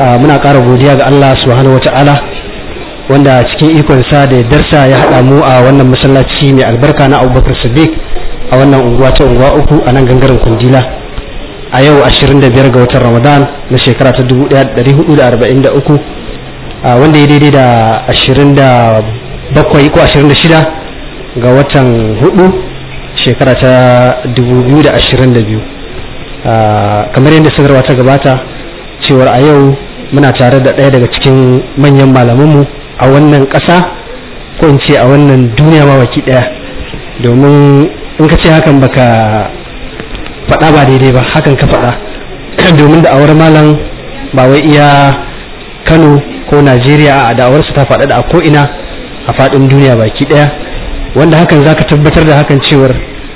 muna ƙara godiya ga Allah subhanahu wata'ala wanda cikin ikonsa da darsa ya haɗa mu a wannan masallaci mai albarka na abubakar siddiq a wannan unguwa ta unguwa uku a nan gangaren kundila a yau 25 ga watan ramadan na shekara ta 1443 wanda ya daidai da 27 ko 26 ga watan hudu shekara ta 2022 kamar yadda sanarwa ta gabata cewar a yau muna tare da ɗaya daga cikin manyan malamanmu a wannan ƙasa ko in ce a wannan duniya ma baki ɗaya domin in ka ce hakan baka faɗa ba daidai ba hakan ka faɗa domin da awar malam ba wai iya kano ko najeriya a da'awarsu ta faɗa da a ko'ina a faɗin duniya baki ɗaya wanda hakan za ka tabbatar da hakan cewar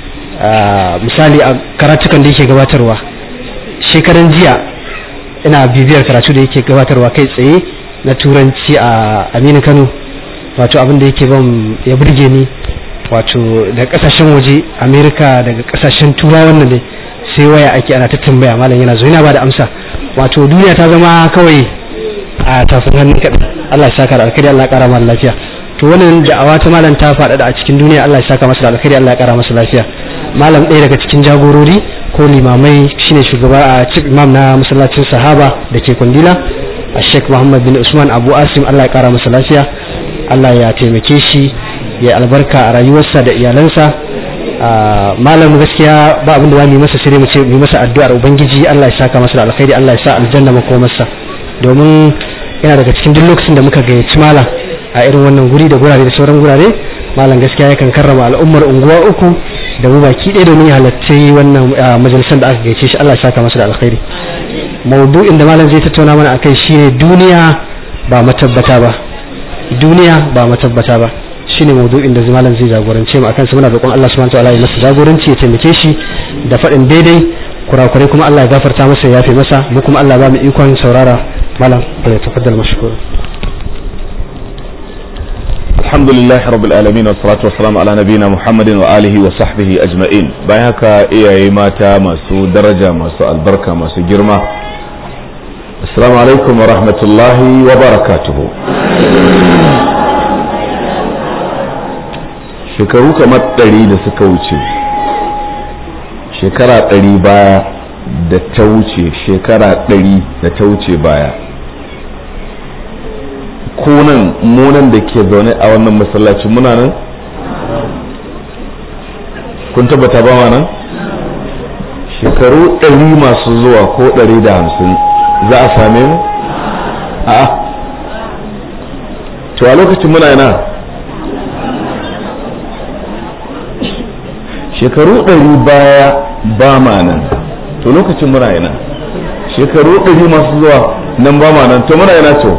misali a karatukan da yake gabatarwa shekaran jiya ina bibiyar karatu da yake gabatarwa kai tsaye na turanci a aminu kano wato abin da yake ban ya burge ni wato da kasashen waje amerika daga kasashen turawa wannan ne sai waya ake ana ta tambaya malam yana zo yana ba da amsa wato duniya ta zama kawai a tafin hannun kaɗan allah ya saka da alkhairi allah ya ƙara masa lafiya to wannan da'awa ta malam ta faɗaɗa a cikin duniya allah ya saka masa da alkhairi allah ya ƙara masa lafiya malam ɗaya daga cikin jagorori ko limamai shine shugaba a chief imam na masallacin sahaba da ke kundila a sheikh muhammad bin usman abu asim allah ya kara masa lafiya allah ya taimake shi ya albarka a rayuwarsa da iyalansa malam gaskiya ba abin da za mu yi masa sai mu ce mu masa addu'ar ubangiji allah ya saka masa da alkhairi allah ya sa aljanna makomarsa domin yana daga cikin duk lokacin da muka gayyaci malam a irin wannan guri da gurare da sauran gurare malam gaskiya yakan karrama al'ummar unguwa uku da mu baki ɗaya domin ya halarci wannan majalisar da aka gaice shi Allah ya saka masa da alkhairi maudu'in da malam zai tattauna mana akai shine duniya ba matabbata ba duniya ba matabbata ba shine maudu'in da malam zai jagorance mu akan sa muna roƙon Allah subhanahu wataala ya masa jagoranci ya taimake shi da faɗin daidai kurakurai kuma Allah ya gafarta masa ya yafe masa mu kuma Allah ba mu ikon saurara malam ya tafaddal mashkur الحمد لله رب العالمين والصلاة والسلام على نبينا محمد وآله وصحبه أجمعين bayan haka iyaye mata masu daraja masu albarka masu girma assalamu alaikum wa rahmatullahi wa barakatuhu shekaru kamar ɗari da suka wuce shekara ɗari baya da ta wuce shekara ɗari da ta wuce baya kunan munan da ke zaune a wannan masallaci muna nan kun tabbata ba ma nan shekaru ɗari masu zuwa ko ɗari da hamsin za a same mu a to a lokacin muna yana shekaru ɗari baya ba ma nan to lokacin muna yana shekaru ɗari masu zuwa nan ba ma nan to muna yana to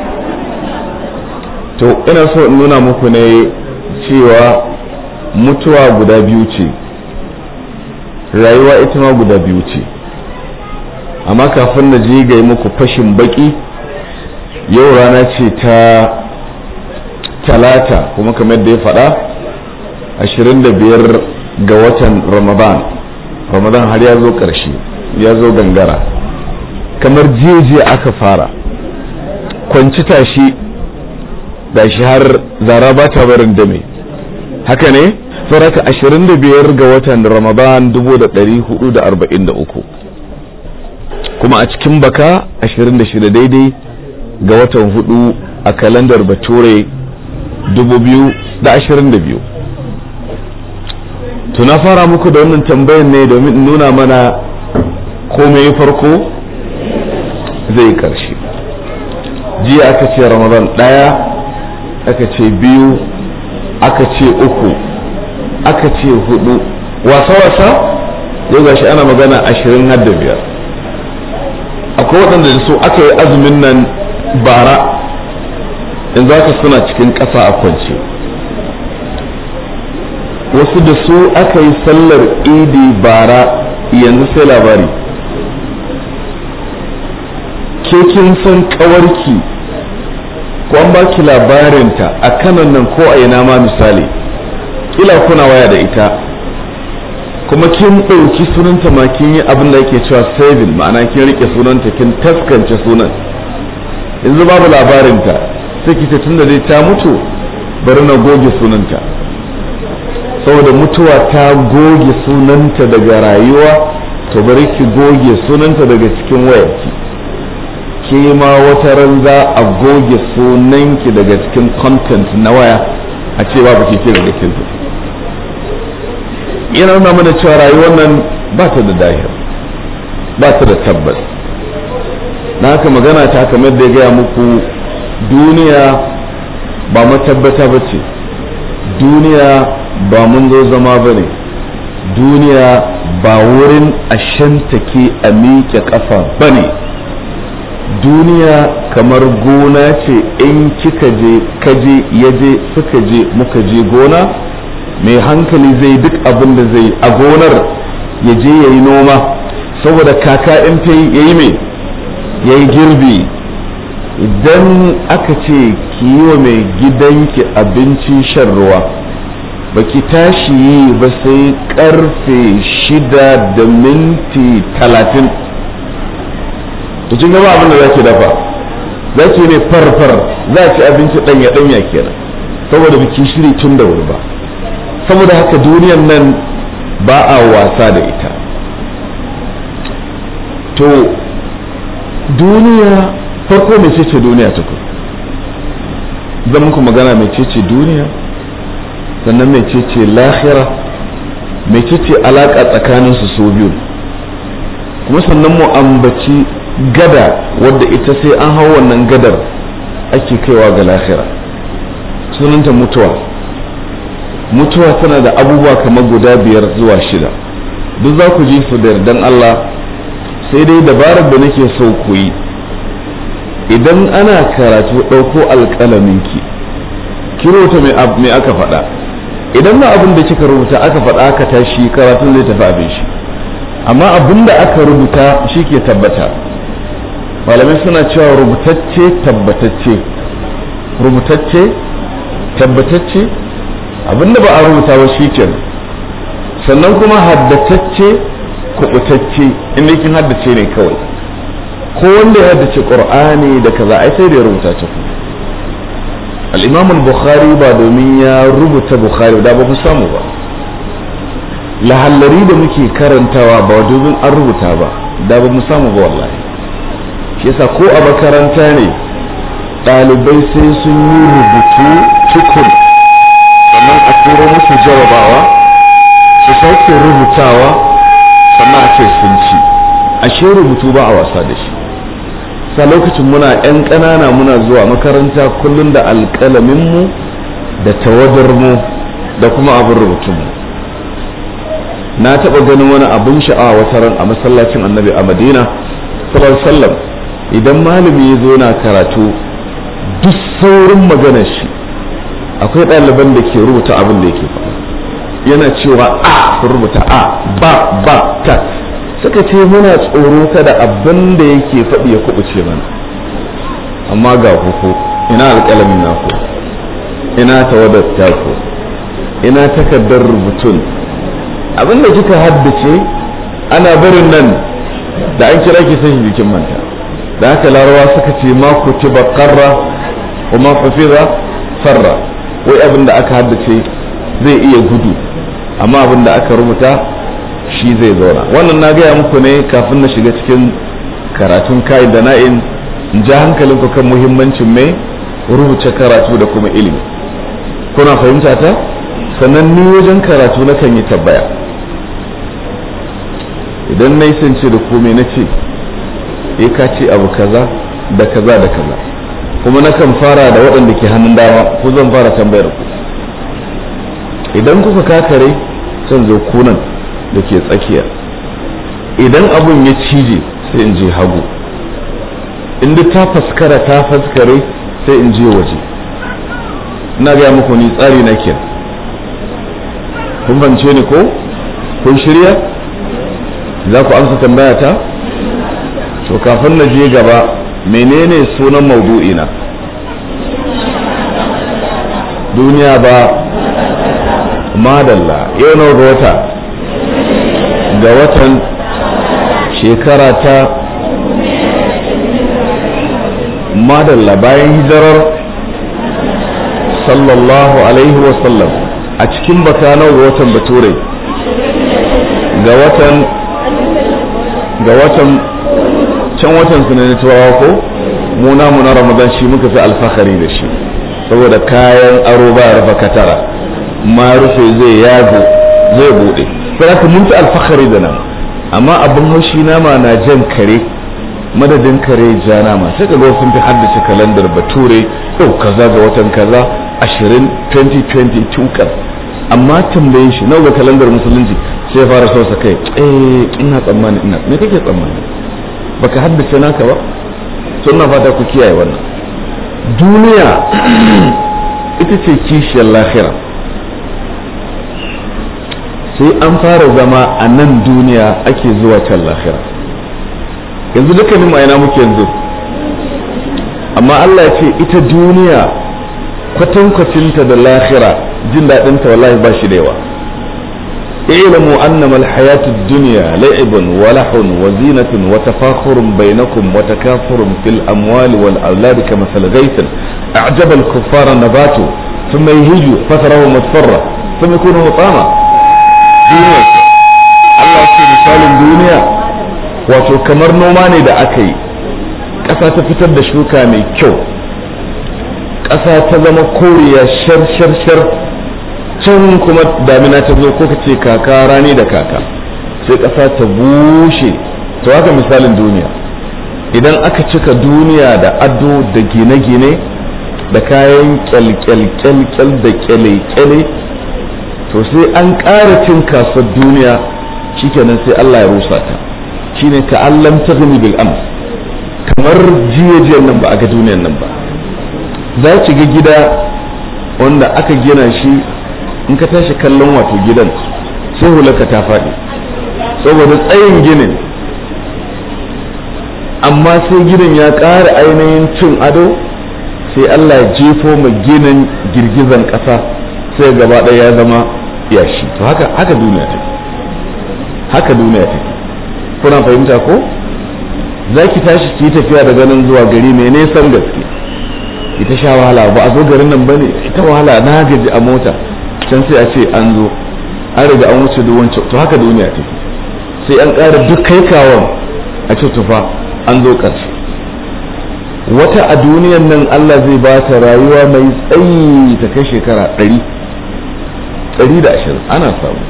to ina so in nuna muku ne cewa mutuwa guda biyu ce rayuwa ita ma guda biyu ce amma kafin na je ga muku fashin baki yau rana ce ta talata kuma kamar da ya faɗa 25 ga watan ramadan ramadan har ya zo ƙarshe ya zo gangara kamar jiya aka fara kwanci tashi da shi har zara ba ta barin dame haka ne saraka 25 ga watan ramadan 1443 kuma a cikin baka 26 daidai ga watan hudu a kalandar bature 2022 tuna fara muku da wannan tambayan ne domin nuna mana komai farko zai karshe jiya aka ce ramadan daya aka ce biyu aka ce uku aka ce hudu wasa-wasa yau gashi ana magana ashirin har da biyar akwai waɗanda da su aka yi azumin nan bara in za ka suna cikin ƙasa a kwance wasu da su aka yi sallar idi bara yanzu sai labari ke kin san ƙawarki ko an baki labarinta a kanan nan ko a ina ma misali ila kuna waya da ita kuma kin ɗauki sunanta ma kin yi abin da yake cewa saving ma'ana kin rike sunanta kin taskance sunan yanzu babu labarinta sai ki ce tunda dai ta mutu bari na goge sunanta saboda mutuwa ta goge sunanta daga rayuwa to bari ki goge sunanta daga cikin wayarki ke ma wata ran za a goge sunanki daga cikin content na waya a ce babu ke ke daga cikin yana nuna mana cewa rayuwar nan ba ta da dahir ba ta da tabbas na haka magana ta kamar da ya gaya muku duniya ba matabbata ba ce duniya ba mun zo zama ba ne duniya ba wurin ashantake a miƙe ƙafa ba ne duniya kamar gona ce in kika je kaje yaje suka je muka je gona mai hankali zai duk abin da zai a gonar ya je ya yi noma saboda kaka in ta yi ya yi mai ya yi girbi idan aka ce ki yi wa mai gidanki abinci shan ruwa baki tashi yi ba sai karfe shida da minti talatin to kin gaba abin da za ki dafa za ki ne farfar za ki abinci ɗanya ɗanya kenan saboda biki shiri tun da wuri ba saboda haka duniyan nan ba a wasa da ita to duniya farko mai ce duniya ta zan muku magana mai ce duniya sannan mai ce lahira mai ce alaƙa tsakaninsu su biyu kuma sannan mu ambaci gada wadda ita sai an hau wannan gadar ake kaiwa ga lahira sunanta mutuwa mutuwa tana da abubuwa kamar guda biyar zuwa shida duk za ku ji su da yardan Allah sai dai dabarar da nake so ku yi idan ana karatu ɗauko alƙalaminki ki rubuta mai aka faɗa idan na abin da kika rubuta aka faɗa aka tashi karatun zai tafi abin shi amma abin da aka rubuta shi ke tabbata malamai suna cewa rubutacce tabbatacce rubutacce tabbatacce abinda ba a rubuta ba shi ke sannan kuma haddatacce kubutacce inda kin haddace ne kawai ko wanda ya haddace qur'ani da kaza ai sai da ya rubuta ta ku al-imam al-bukhari ba domin ya rubuta bukhari da ba mu samu ba lahallari da muke karantawa ba domin an rubuta ba da ba mu samu ba wallahi shi yasa ko a makaranta ne ɗalibai sai sun yi rubutu tukun sannan a turo musu jarabawa su sauke rubutawa sannan a ce sun ci ashe rubutu ba a wasa da shi sa lokacin muna 'yan ƙanana muna zuwa makaranta kullum da alƙalaminmu da tawadarmu da kuma abin rubutunmu na taɓa ganin wani abin sha'awa wata ran a masallacin annabi a madina sallallahu sallam idan malami ya zo na karatu duk saurin maganar shi akwai ɗaliban da ke rubuta abin da yake faɗa yana cewa a rubuta a ba ba ta suka ce muna tsoro kada abin da yake faɗi ya kubuce mana amma ga kuku ina alƙalamin naku ina tawadar taku ina takardar rubutun abin da kika haddace ana barin nan da an kira ki sai jikin manta da haka larawa suka ce ma kutiba qarra wa ma hafiza farra wai abin da aka haddace zai iya gudu amma abin da aka rubuta shi zai zauna wannan na gaya muku ne kafin na shiga cikin karatun kai da na'in in ja hankalinku kan muhimmancin mai rubuce karatu da kuma ilimi kuna fahimta ta sannan ni wajen karatu na kan yi tabbaya idan na yi sance da komai na ce e ka ce abu kaza da kaza da kaza kuma na kan fara da waɗanda ke hannun dama ko zan fara tambayar ku idan kuka kakare zan zo kunan da ke tsakiya idan abun ya cije sai in je hagu in duk ta faskara ta faskare sai in je waje ina gaya muku ni tsari na ke kun bance ni ko kun shirya za ku amsa tambaya ta to kafin na je gaba menene sunan maudu'ina duniya ba madalla yau na wata ga watan shekara ta madalla bayan hijirar sallallahu alaihi wasallam a cikin baka nawa ga watan bature ga watan ga watan can watan su ne turawa ko mu namu na ramadan shi muka fi alfahari da shi saboda kayan aro ba rufa katara ma rufe zai yago zai bude sai ka mun fi alfahari da nan amma abin haushi nama na jan kare madadin kare ja nama sai ka ga sun fi haddace kalandar bature yau kaza ga watan kaza 20 2020 tukar amma tambaye shi nawa ga kalandar musulunci sai fara so sa kai eh ina tsammani ina me kake tsammani baka haddace naka ba to ina fata ku kiyaye wannan duniya ita ce kishiyar lahira sai an fara zama a nan duniya ake zuwa can lahira yanzu dukkanin ma'ana muke yanzu amma Allah ya ce ita duniya kwatankwacinta da lahira jin daɗinta wallahi ba shi da yawa اعلموا أنما الحياة الدنيا لعب ولح وزينة وتفاخر بينكم وتكاثر في الأموال والأولاد كمثل غيث أعجب الكفار نباته ثم يهيج فتره مصفرة ثم يكون مطاما دنيا الله في مثال الدنيا wato kamar noma ne da aka yi ƙasa ta fitar da shuka mai kyau ƙasa ta zama koriya shar shar shar can kuma damina ta zo ko ka ce kaka rani da kaka sai ƙasa ta bushe to haka misalin duniya idan aka cika duniya da ado da gine-gine da kayan kyalkyalkyalkyal da kyale-kyale to sai an ƙara cin kasuwar duniya shikenan sai Allah ya rusa ta shine ta'allam ta bil ams kamar jiya nan ba a ga duniyan nan ba za ki ga gida wanda aka gina shi in ka tashi kallon wato gidan sai hulaka ta faɗi saboda tsayin ginin amma sai gidan ya ƙara ainihin cin ado sai Allah ya jefo ma ginin girgizan ƙasa sai gaba ɗaya ya zama yashi to haka haka duniya take haka duniya take kuna fahimta ko za ki tashi ki tafiya da ganin zuwa gari mai nesan gaske ita sha wahala ba a zo garin nan bane ita wahala na gaji a mota can sai a ce an zo an riga an wuce duk wancan to haka duniya take sai an ƙara duk kai kawon a ce tufa an zo ƙarshe wata a duniyan nan Allah zai ba ta rayuwa mai tsayi ta kai shekara ɗari ɗari da ashirin ana samu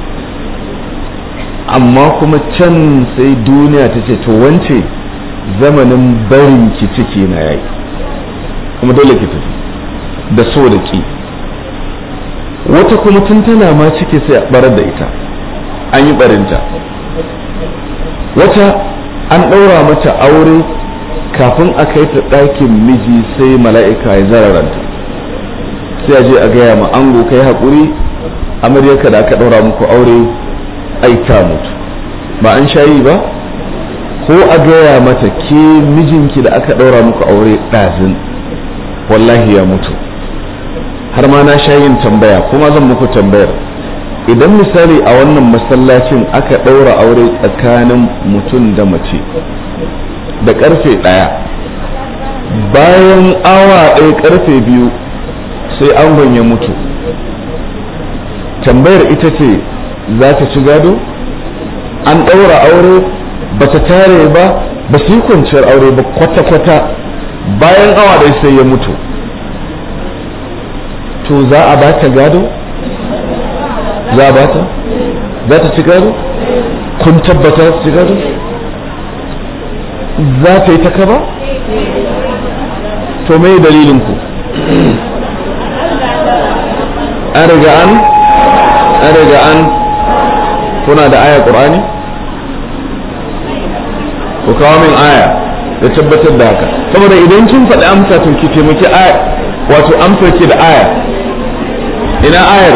amma kuma can sai duniya ta ce to wance zamanin barin ki ciki na yayi kuma dole ki tafi da so da ki wata kuma tun tana ma ciki sai a barar da ita an yi barinta wata an ɗaura mata aure kafin a kai ta ɗakin miji sai mala'ika ya zararanta sai a je a gaya ma ango kai haƙuri amaryarka da aka ɗaura muku aure ai ta mutu ba an shayi ba ko a gaya mata ke mijinki da aka ɗaura muku aure ɗazin wallahi ya mutu har ma na sha yin tambaya kuma zan muku tambayar idan misali a wannan masallacin aka ɗaura aure tsakanin mutum da mace da ƙarfe ɗaya bayan awa ɗaya ƙarfe biyu sai angon ya mutu tambayar ita ce za ta ci gado an ɗaura aure ba ta tare ba ba su yi kwanciyar aure ba kwata-kwata bayan awa ɗaya sai ya mutu to za a ba ta gado za a ba ta za ta ci gado kun tabbata ta ci gado za ta yi ta kaba to me dalilin ku an riga an an riga an kuna da aya qur'ani ku kawo min aya da tabbatar da haka saboda idan kin faɗi amsa to ki taimaki aya wato amsar ki da aya ina ayar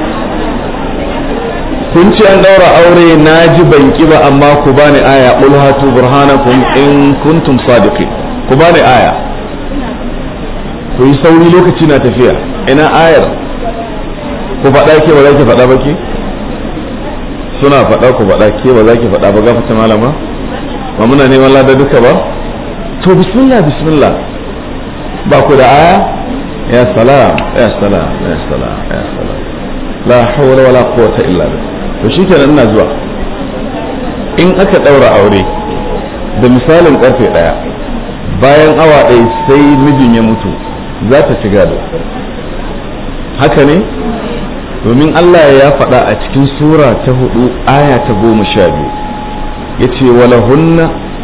kun ce an daura aure na ji ban ki ba amma ku bani aya qul hatu burhanakum in kuntum sadiqin ku bani aya ku yi sauri lokaci na tafiya ina ayar ku faɗa ke ba za ki faɗa ba ke suna faɗa ku faɗa ke ba za ki faɗa ba gafata malama ba muna neman lada duka ba to bismillah bismillah ba ku da aya ya salam ya salam ya salam ya salam la hawla wala quwwata illa billah to shikenan ina zuwa in aka daura aure da misalin karfe daya bayan awa ɗaya sai mijin ya mutu za ta ci gado haka ne domin Allah ya faɗa a cikin sura ta hudu aya ta goma sha biyu ya ce walahunna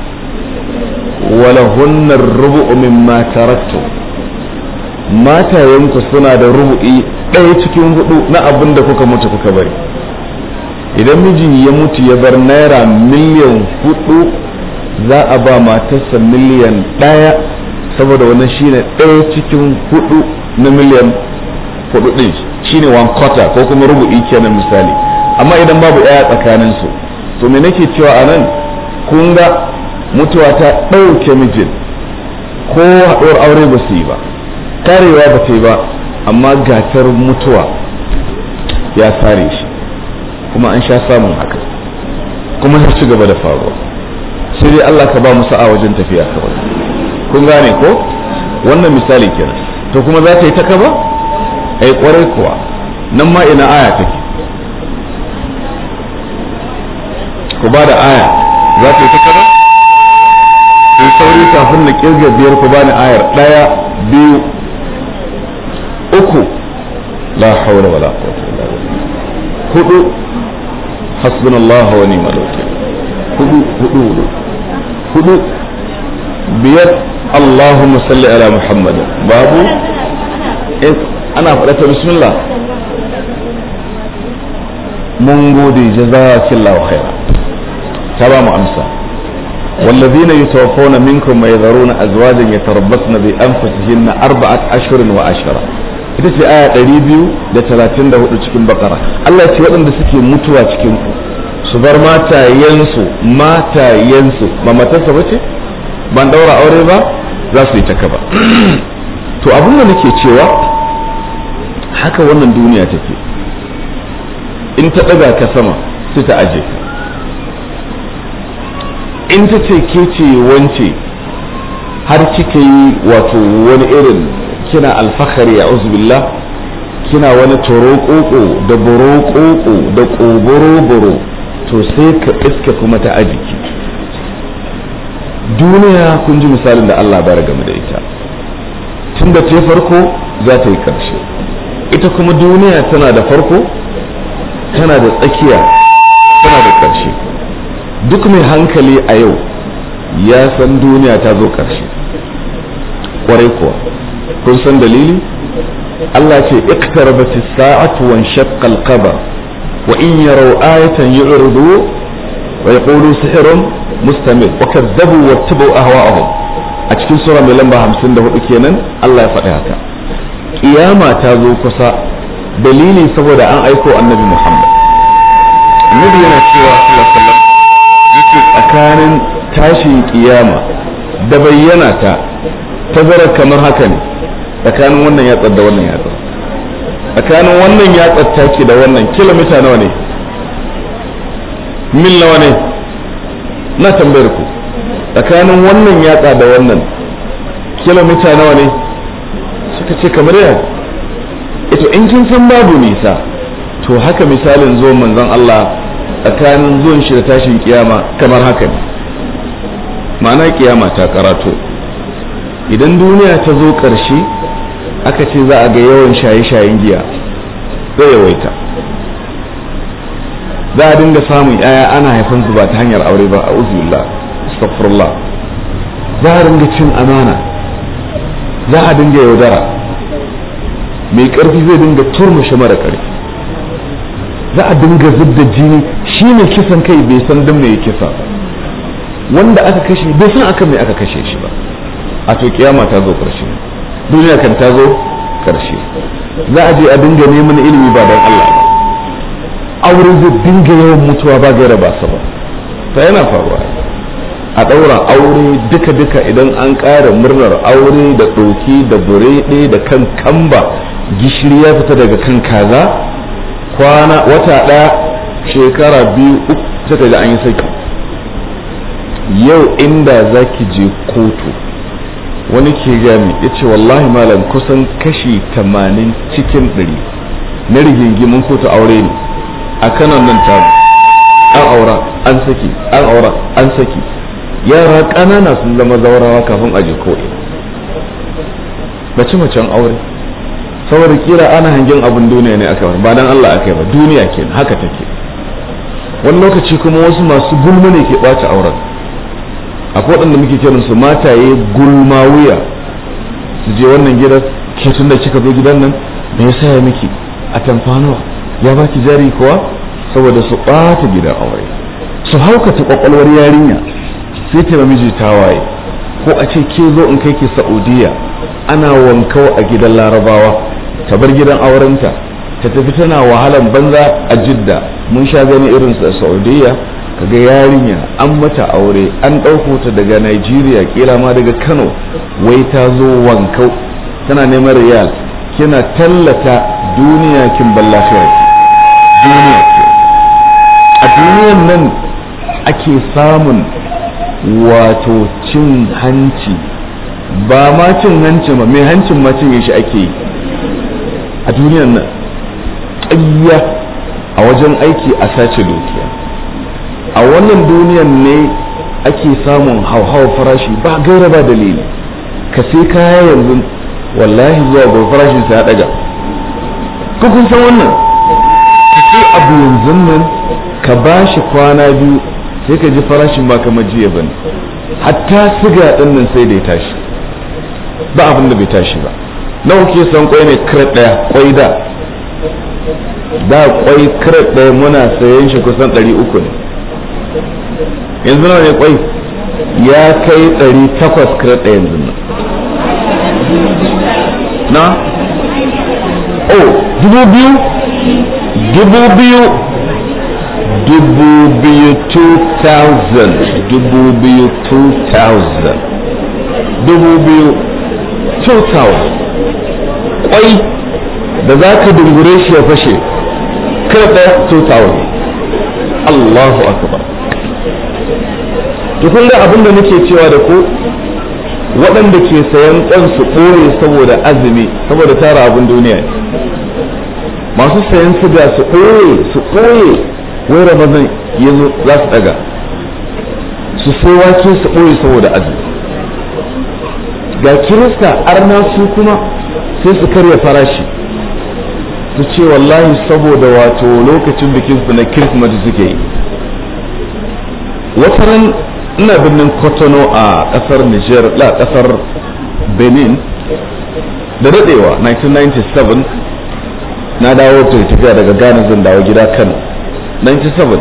walahunna rubu'u mimma taraktu matayenku suna da rubu'i ɗaya cikin hudu na abin da kuka mutu kuka bari idan miji ya mutu ya bar naira miliyan hudu za a ba matarsa miliyan ɗaya saboda wannan shine ɗaya cikin hudu na miliyan hudu ɗin shine one quarter ko kuma rubu'i kenan misali amma idan babu ɗaya tsakanin su to me nake cewa a nan kun ga mutuwa ta ɗauke mijin ko haɗuwar aure ba su yi ba karewa ba ta yi ba amma gatar mutuwa ya sare shi kuma an sha samun haka kuma ya ci gaba da faruwa sai dai Allah ka ba mu sa'a wajen tafiya kawai kun gane ko wannan misali kenan to kuma za ta yi ta kaba ai kwarai kuwa nan ma ina aya take ku ba da aya za ta yi ta kaba in sauri kafin na kirga biyar ku bani ayar daya biyu uku la hawla wala quwwata illa billah hudu hasbunallahu wa ni'mal wakeel hudu hudu hudu hudu biyar Allahumma salli ala Muhammad babu ana faɗa ta bismillah mun gode jazakillahu khaira ta ba mu amsa والذين يتوفون منكم ويذرون أزواجا يتربصن بأنفسهن أربعة أشهر وعشرة ita ce aya ɗari biyu da talatin da hudu cikin bakara Allah ce waɗanda suke mutuwa cikin ku su bar matayensu matayensu ba matarsa ba ce ban ɗaura aure ba za su yi ta kaba to abin da nake cewa haka wannan duniya take in ta ɗaga ka sama sai ta aje ka in ta ce ke ce wance har kika yi wato wani irin kina alfahari a billah kina wani torokoko da borokoko da ƙoboroboro to sai ka iska kuma ta ajiki duniya kun ji misalin da Allah bara game da ita tun da ta farko za ta yi ƙarshe ita kuma duniya tana da farko tana da tsakiya tana da ƙarshe duk mai hankali a yau ya san duniya ta zo ƙarshe ƙwarai kuwa kun san dalili Allah ce iqtarabat as-sa'atu wa shaqqa al-qamar wa in yaraw ayatan yu'ridu wa yaqulu sihrun mustamir wa kadzabu wa tabu ahwa'ahum a cikin sura mai lamba 54 kenan Allah ya faɗi haka kiyama ta zo kusa dalili saboda an aiko annabi Muhammad annabi yana cewa sallallahu alaihi wasallam yake tsakanin tashin kiyama da bayyana ta tazara kamar haka ne tsakanin wannan yatsar da wannan yatsar tsakanin wannan yatsar take da wannan kilomita nawa ne mil nawa ne na tambayar ku tsakanin wannan yatsa da wannan kilomita nawa ne suka ce kamar yana ito in kin san babu nisa to haka misalin zuwan manzon Allah tsakanin zuwan shi da tashin kiyama kamar haka ne ma'ana kiyama ta karato idan duniya ta zo ƙarshe aka ce za a ga yawan shaye-shayen giya zai yawaita za a dinga samun yaya ana haifan su ba ta hanyar aure ba a uzbillah astaghfirullah za a dinga cin amana za a dinga yaudara mai ƙarfi zai dinga turmushe mara ƙarfi za a dinga zubda jini shi ne kisan kai bai san dan mai kisa ba wanda aka kashe bai san akan mai aka kashe shi ba a to kiyama ta zo ƙarshe duniya kan ta zo ƙarshe za a je a dinga neman ilimi ba don Allah ba aure zai dinga yawan mutuwa ba gaira ba sa ba ta yana faruwa a ɗaura aure duka-duka idan an ƙara murnar aure da ɗoki da burede da kan kamba gishiri ya fita daga kan kaza kwana wata ɗaya shekara biyu uku sai da an yi saki yau inda za ki je kotu wani ke gami ya ce wallahi malam kusan kashi tamanin cikin ɗari na rigingimin kotu aure ne a kanan nan ta an aura an saki an aura an saki yara ƙanana sun zama zaurawa kafin a ji ko'i mace macen aure saboda kira ana hangen abin duniya ne aka ba dan Allah aka yi ba duniya ke haka take wani lokaci kuma wasu masu gulma ne ke ɓata auren akwai waɗanda muke kiran su mataye gulma wuya su je wannan gidan ke tun da kika zo gidan nan me yasa ya miki a tamfanuwa ya baki jari kuwa saboda su ɓata gidan aure su haukata kwakwalwar yarinya sai ta miji tawaye ko a ce ke zo in kai ki saudiya ana wankau a gidan larabawa ta bar gidan aurenta ta tafi tana wahalan banza a jidda mun sha gani irin a saudiya kaga yarinya an mata aure an ɗauko ta daga nigeria kila ma daga kano wai ta zo wankau tana neman riyal kina tallata duniya kin ballafiyar duniya a duniyan nan ake samun wato cin hanci ba ma cin hanci ba mai hancin ma cin shi ake yi a duniyan nan ƙayya a wajen aiki a sace dukiya a wannan duniyan ne ake samun hauhawar farashi ba gaira ba dalili ka sai kaya yanzu wallahi zuwa ga farashin sa ya daga ko kun san wannan ka sai abu yanzu nan ka bashi kwana biyu sai ka ji farashin ba kamar jiya bane hatta siga din nan sai da ya tashi ba abin da bai tashi ba nawa ke san kwai ne kiret daya kwai da da kwai kiret daya muna sayan shi kusan 300 ne yanzu nawa ne kwai ya kai 800 kiret daya yanzu nan na oh dubu biyu dubu biyu dubu biyu 2000 dubu biyu 2000 dubu biyu 2000 kwai da za ka dungure shi ya fashe kada 2000 Allahu akbar to kun ga abinda nake cewa da ku waɗanda ke sayan kwan su ɓoye saboda azumi saboda tara abin duniya masu sayan siga su ɓoye su ɓoye wai ramadan yanzu za su ɗaga su sai wake su ɓoye saboda azumi ga kirista arna su kuma sai su karya farashi su ce wallahi saboda wato lokacin bikinsu na kirsimati suke yi wataran ina birnin kotono a kasar niger la kasar benin da dadewa 1997 na dawo ta tafiya daga ghana zan dawo gida kano 97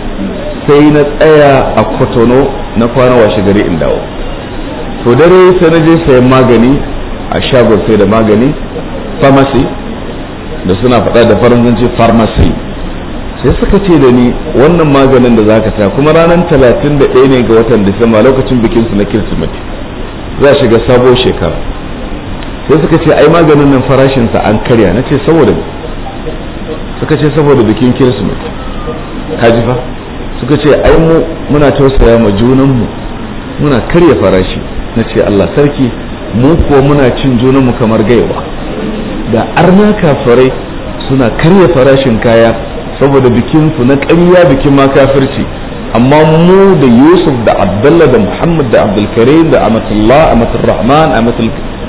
sai na tsaya a kotono na kwana washe gari in dawo to dare sai na je sayan magani a shagon sai da magani pharmacy da suna faɗa da faransanci pharmacy sai suka ce da ni wannan maganin da zaka ta kuma ranar talatin da ɗaya ne ga watan disamba lokacin bikin su na kirsimeti za shiga sabo shekara sai suka ce ai maganin nan farashinsa an karya na ce saboda suka ce saboda bikin kirsimeti kaji fa suka ce ai mu muna tausaya ma junanmu muna karya farashi na ce Allah sarki mu kuwa muna cin junanmu kamar gaiwa da arna kafirai suna karya farashin kaya saboda bikinsu na ƙarya bikin ma kafirci amma mu da yusuf da abdullah da muhammad da abdulkarim da amatullah amaturrahman amatul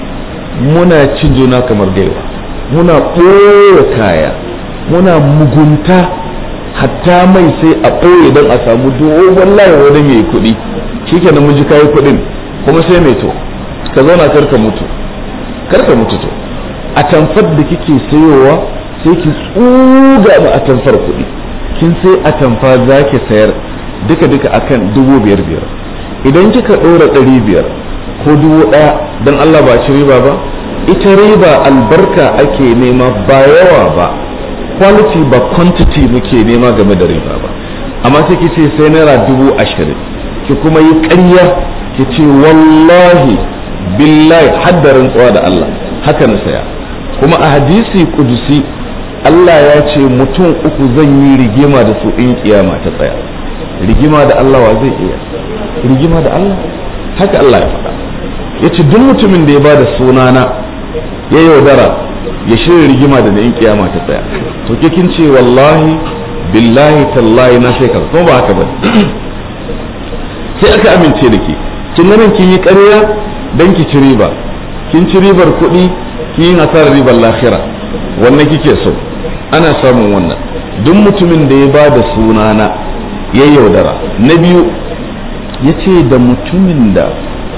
muna cin juna kamar gaiwa muna ɓoye kaya muna mugunta hatta mai sai a ɓoye don a samu dogon layi wani mai kuɗi shikenan mun ji kayi kuɗin kuma sai mai to ka zauna karka mutu karka mutu to a tamfar da kike sayowa sai ki tsuga ma a tamfar kuɗi kin sai a tamfa za ki sayar duka duka akan dubu biyar biyar idan kika ɗora ɗari biyar ko dubu ɗaya don Allah ba ci riba ba ita riba albarka ake nema ba yawa ba quality ba quantity muke nema game da riba ba amma sai ki ce sai naira dubu ashirin ki kuma yi ƙarya ki ce wallahi billahi haddarin tsawa da Allah haka na saya kuma a hadisi kudusi Allah ya ce mutum uku zan yi rigima da su in kiyama ta tsaya rigima da Allah wa zai iya rigima da Allah haka Allah ya faɗa ya ce duk mutumin da ya ba da sunana ya yaudara ya shirya rigima da in kiyama ta tsaya to ke kin ce wallahi billahi tallahi na sai kaza kuma ba haka ba sai aka amince da ke kin ganin kin yi ƙarya dan ki ci riba kin ci ribar kuɗi kin yi hasarar ribar lahira wannan kike so ana samun wannan duk mutumin da ya ba da sunana ya yaudara na biyu ya ce da mutumin da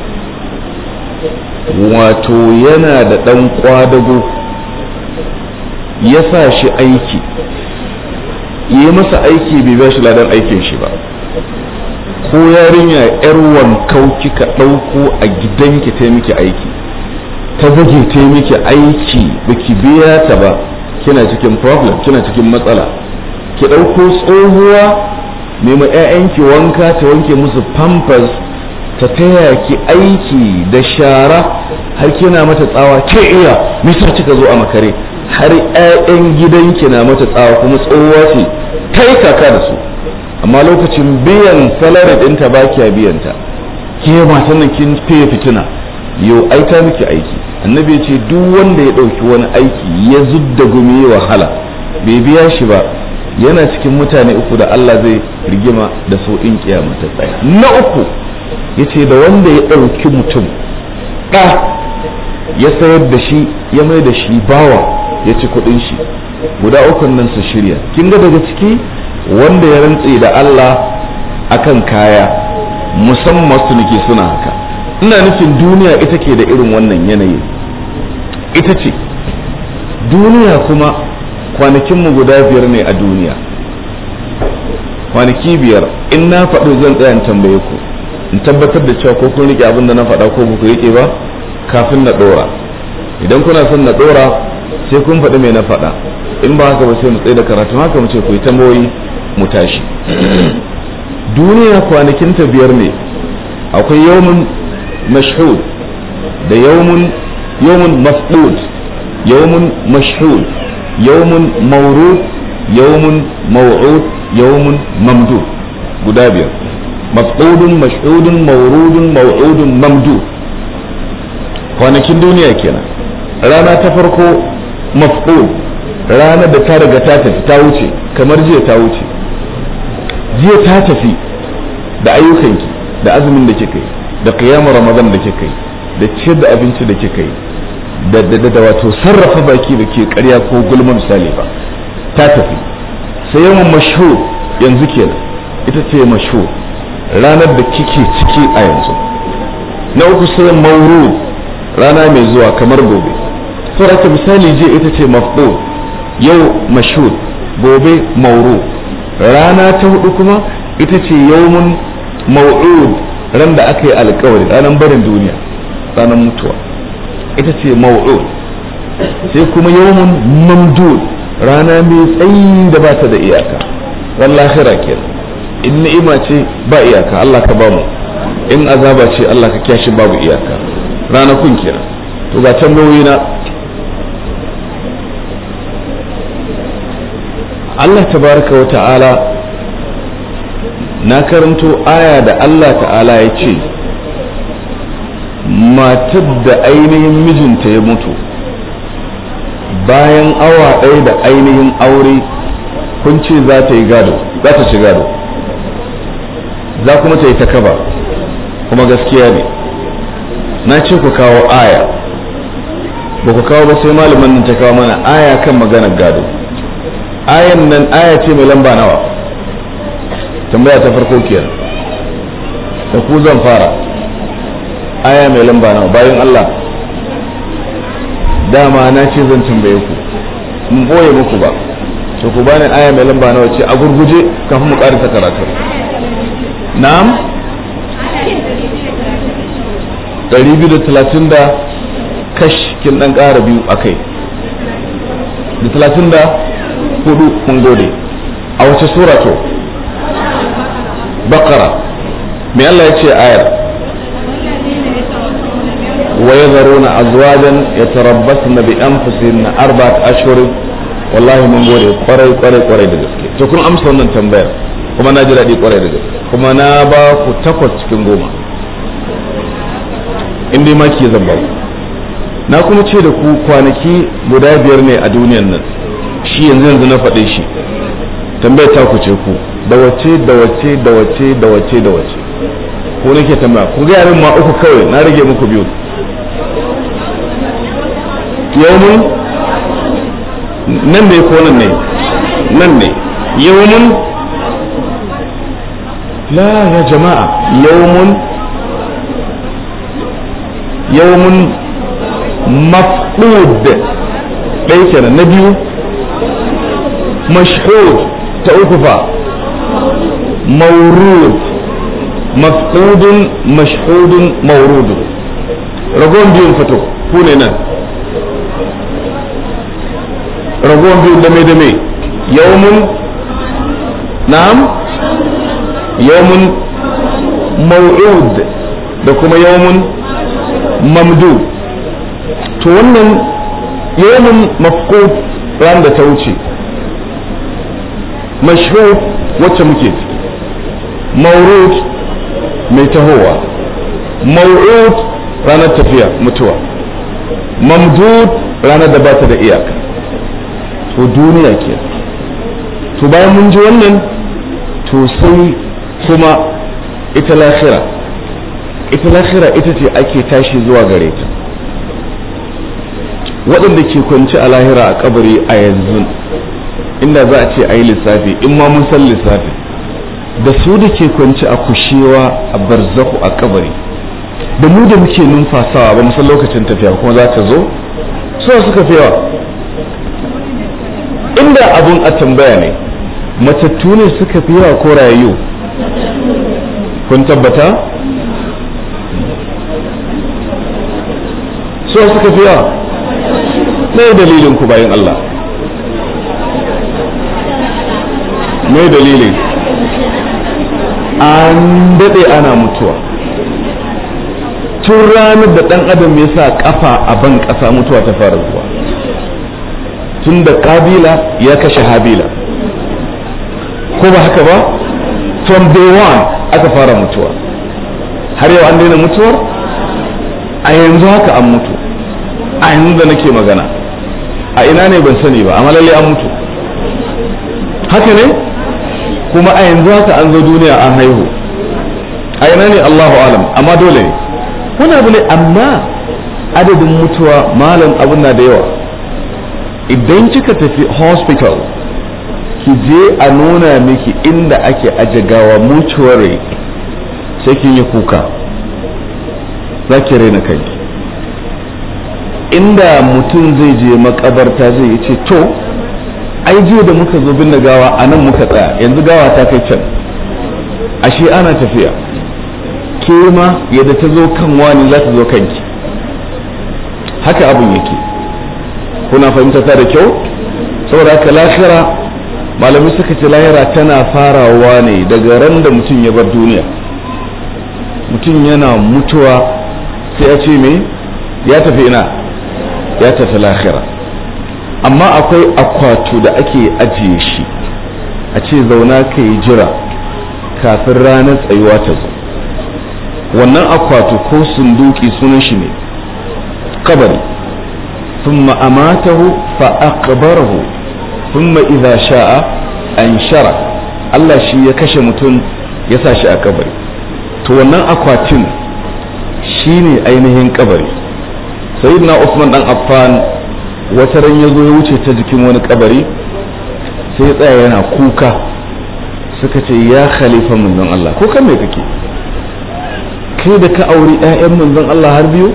wato yana da ɗan kwadago ya sa shi aiki yi masa aiki bai ba shi ladan aikin shi ba ko yarinya yar wankau kika ɗauko a gidanki ta miki aiki ta zage ta miki aiki baki biya ta ba kina cikin problem kina cikin matsala ki ɗauko tsohuwa nema 'ya'yanki wanka ta wanke musu pampers ta taya ki aiki da shara har kina mata tsawa ke iya misa kika zo a makare har 'ya'yan gidanki na mata tsawa kuma tsohuwa ce ta yi kaka da su amma lokacin biyan salari ɗinta ba kiya biyanta ke matan nan kin fiye fitina yau aita miki aiki annabi ya ce duk wanda ya ɗauki wani aiki ya zudda gumi wahala bai biya shi ba yana cikin mutane uku da Allah zai rigima da su in kiyama ta tsaya na uku ya ce da wanda ya ɗauki mutum ɗa ya sayar da shi ya mai da shi bawa ya ci kuɗin shi guda ukun nan su shirya kin ga daga ciki wanda ya rantse da Allah akan kaya musamman su nake suna haka ina nufin duniya ita ke da irin wannan yanayi ita ce duniya kuma kwanakinmu guda biyar ne a duniya kwanaki biyar in na faɗo zan tsaya in tambaye ku in tabbatar da cewa ko kun rike abin da na faɗa ko ba ku rike ba kafin na ɗora idan kuna son na ɗora sai kun faɗi mai na faɗa in ba haka ba sai mu tsaye da karatu haka mu ce ku yi tambayoyi mu tashi duniya kwanakin ta biyar ne akwai yawmun mashhud da yawmun yawmun mas'ud yawmun mashhud yawmun mawrud yawmun maw'ud yawmun mamdud guda biyar maf'udun mashhudun mawrudun maw'udun mamdud kwanakin duniya kenan rana ta farko maf'ud ranar da ta riga ta tafi ta wuce kamar jiya ta wuce jiya ta tafi da ayyukanki da azumin da kika yi da qiyamar ramadan da kika yi da ciyar da abinci da kika yi da da da wato sarrafa baki da ke ƙarya ko gulma misali ba ta tafi sai yawan mashhur yanzu kenan ita ce mashhur ranar da kike ciki a yanzu na uku sai maurud rana mai zuwa kamar gobe saboda misali je ita ce mafdud yau mashhur gobe mauru rana ta hudu kuma ita ce yawmun mau'ud ran da aka yi alkawari ranar barin duniya ranar mutuwa ita ce mau'ud sai kuma yawmun mamdud rana mai tsayi da ba ta da iyaka wallahi ke in ni'ima ce ba iyaka Allah ka bamu in azaba ce Allah ka kyashi babu iyaka ranakun kenan to ga tambayoyi na Allah tabaraka wa ta'ala na karanto aya da Allah ta'ala ya ce matar da ainihin mijinta ya mutu bayan awa ɗaya da ainihin aure kun ce za ta yi gado za ta ci gado za kuma ta yi ta kaba kuma gaskiya ne na ce ku kawo aya ba ku kawo ba sai malamin nan ta kawo mana aya kan maganar gado ayan nan aya ce mai lamba nawa tambaya ta farko kenan da ku zan fara aya mai lamba nawa bayan Allah dama na ce zan tambaye ku mun boye muku ba to ku bani aya mai lamba nawa ce a gurguje kafin mu karanta karatu na'am 230 da kash kin dan ƙara biyu akai da 30 da hudu mun gode a wace sura to bakara me Allah ya ce ayar wa yadharuna azwajan yatarabbasna bi anfusihinna arba'at ashhur wallahi mun gode kwarai kwarai kwarai da gaske to kun amsa wannan tambayar kuma na ji daɗi kwarai da gaske kuma na ba ku takwas cikin goma in dai maki zan ba na kuma ce da ku kwanaki guda biyar ne a duniyan nan shi yanzu yanzu na faɗe shi tambayar ta ku ce ku da wace da wace da wace da wace da wace ko nake tambaya ku ga yarin ma uku kawai na rage muku biyu yawmun nan ne ko nan ne nan ne yawmun la ya jama'a yawmun yawmun mafqud ɗaya kenan na biyu mashhud ta uku fa mawrud mafqudun mashhudun mawrudun ragon biyun fito ku ne nan ragon biyun da mai da mai yawmun na'am yawmun maw'ud da kuma yawmun mamdud to wannan yawmun mafqud ran da ta wuce mashhud wacce muke mawrud mai tahowa maw'ud ranar tafiya mutuwa mamdud ranar da bata da iyaka to duniya ke to bayan mun ji wannan to sai kuma ita lahira ita lahira ita ce ake tashi zuwa gare ta waɗanda ke kwanci a lahira a kabari a yanzu inda za a ce a yi lissafi in ma mun san lissafi da su da ke kwanci a kushewa a barzahu a kabari da mu da muke numfasawa ba san lokacin tafiya kuma za ta zo so suka fi yawa inda abun a tambaya ne matattu ne suka fi yawa ko rayu kun tabbata so suka fi yawa mai dalilin ku bayan Allah mai dalilin an daɗe ana mutuwa tun ranar da ɗan adam ya sa ƙafa a ban ƙasa mutuwa ta fara zuwa tun da ƙabila ya kashe habila ko ba haka ba from day one aka fara mutuwa har yau an daina mutuwar a yanzu haka an mutu a yanzu da nake magana a ina ne ban sani ba amma lalle an mutu haka ne kuma a yanzu haka an zo duniya an haihu a ina ne Allahu alam amma dole ne wani abu ne amma adadin mutuwa malam abun na da yawa idan kika tafi hospital ki je a nuna miki inda ake aje gawa mortuary sai kin yi kuka za ki raina kai inda mutum zai je makabarta zai yi ce to ai jiya da muka zo binne gawa a nan muka tsaya yanzu gawa ta kai can ashe ana tafiya ke ma yadda ta zo kan wani za ta zo kanki haka abin yake kuna fahimta ta da kyau saboda haka lahira malamai suka ce lahira tana farawa ne daga ran da mutum ya bar duniya mutum yana mutuwa sai ya ce me ya tafi ina ya tafi lahira amma akwai akwatu da ake ajiye shi a ce zauna ka yi jira kafin ranar tsayuwa ta zo wannan akwatu ko sunduki sunan shi ne kabari ثم أماته فأقبره ثم إذا شاء أنشره Allah shi ya kashe mutum ya sa shi a kabari to wannan akwatin shi ne ainihin kabari sayyidina Usman dan Affan wata ran ya zo ya wuce ta jikin wani kabari sai ya tsaya yana kuka suka ce ya khalifa manzon Allah ko kan me kake kai da ka auri ƴaƴan manzon Allah har biyu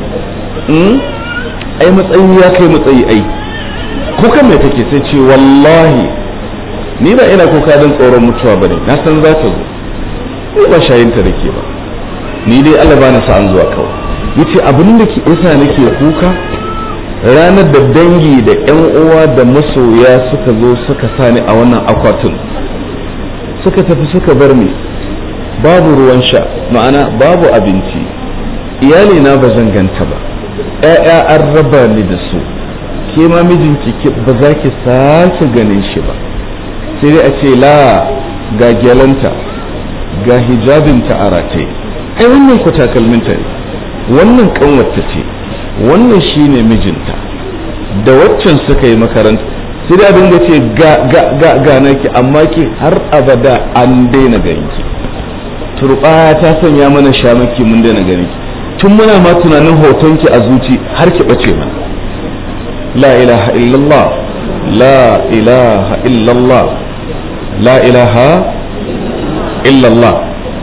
ai matsayi ya kai matsayi ai ko kan me kake sai ce wallahi ni ba ina kuka don tsoron mutuwa bane na san za ta zo ni ba shayinta da ke ba ni dai Allah ba na sa an zuwa kawai yace abin da ke yasa nake kuka ranar da dangi da yan uwa da masoya suka zo suka sani a wannan akwatin suka tafi suka bar ni babu ruwan sha ma'ana babu abinci iyali na ba zan ganta ba ‘ya'ya an raba ni da su ke ma mijinki ba za ki sake ganin shi ba sai dai a ce la ga gyalanta ga hijabinta a rataye ai wannan ku takalminta ne wannan kanwata ce wannan shine mijinta da waccan suka yi makaranta sai da dinga ce ga ga ga ga naki amma ki har abada an daina ganki turbaya ta sanya mana shamaki mun daina ganin ki tun muna ma tunanin hotonki a zuci har ki bace mana la ilaha illallah la ilaha illallah la ilaha illallah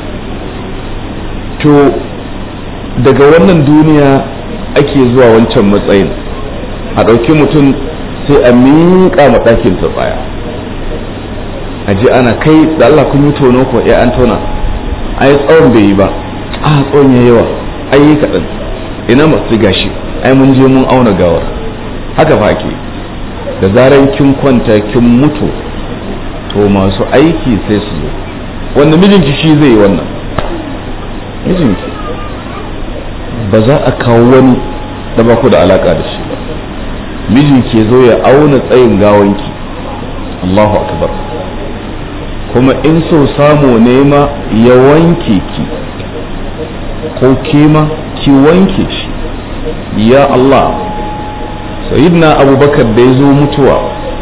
to daga wannan duniya ake zuwa wancan matsayin a ɗauki mutum sai a miƙa ma ɗakin tsaya a ji ana kai da Allah kun yi tono ko ya an tona ai tsawon bai yi ba a tsawon ya yawa ai yi kaɗan ina masu gashi ai mun je mun auna gawar haka fa ake da zaran kin kwanta kin mutu to masu aiki sai su zo wanda mijinki shi zai yi wannan mijinki ba za a kawo wani da ba ku da alaka da shi ba mijinki ya zo ya auna tsayin gawanki Allahu akbar kuma in so samu nema ya wanke ki ko kima ki wanke shi ya Allah sayyidina abubakar da ya zo mutuwa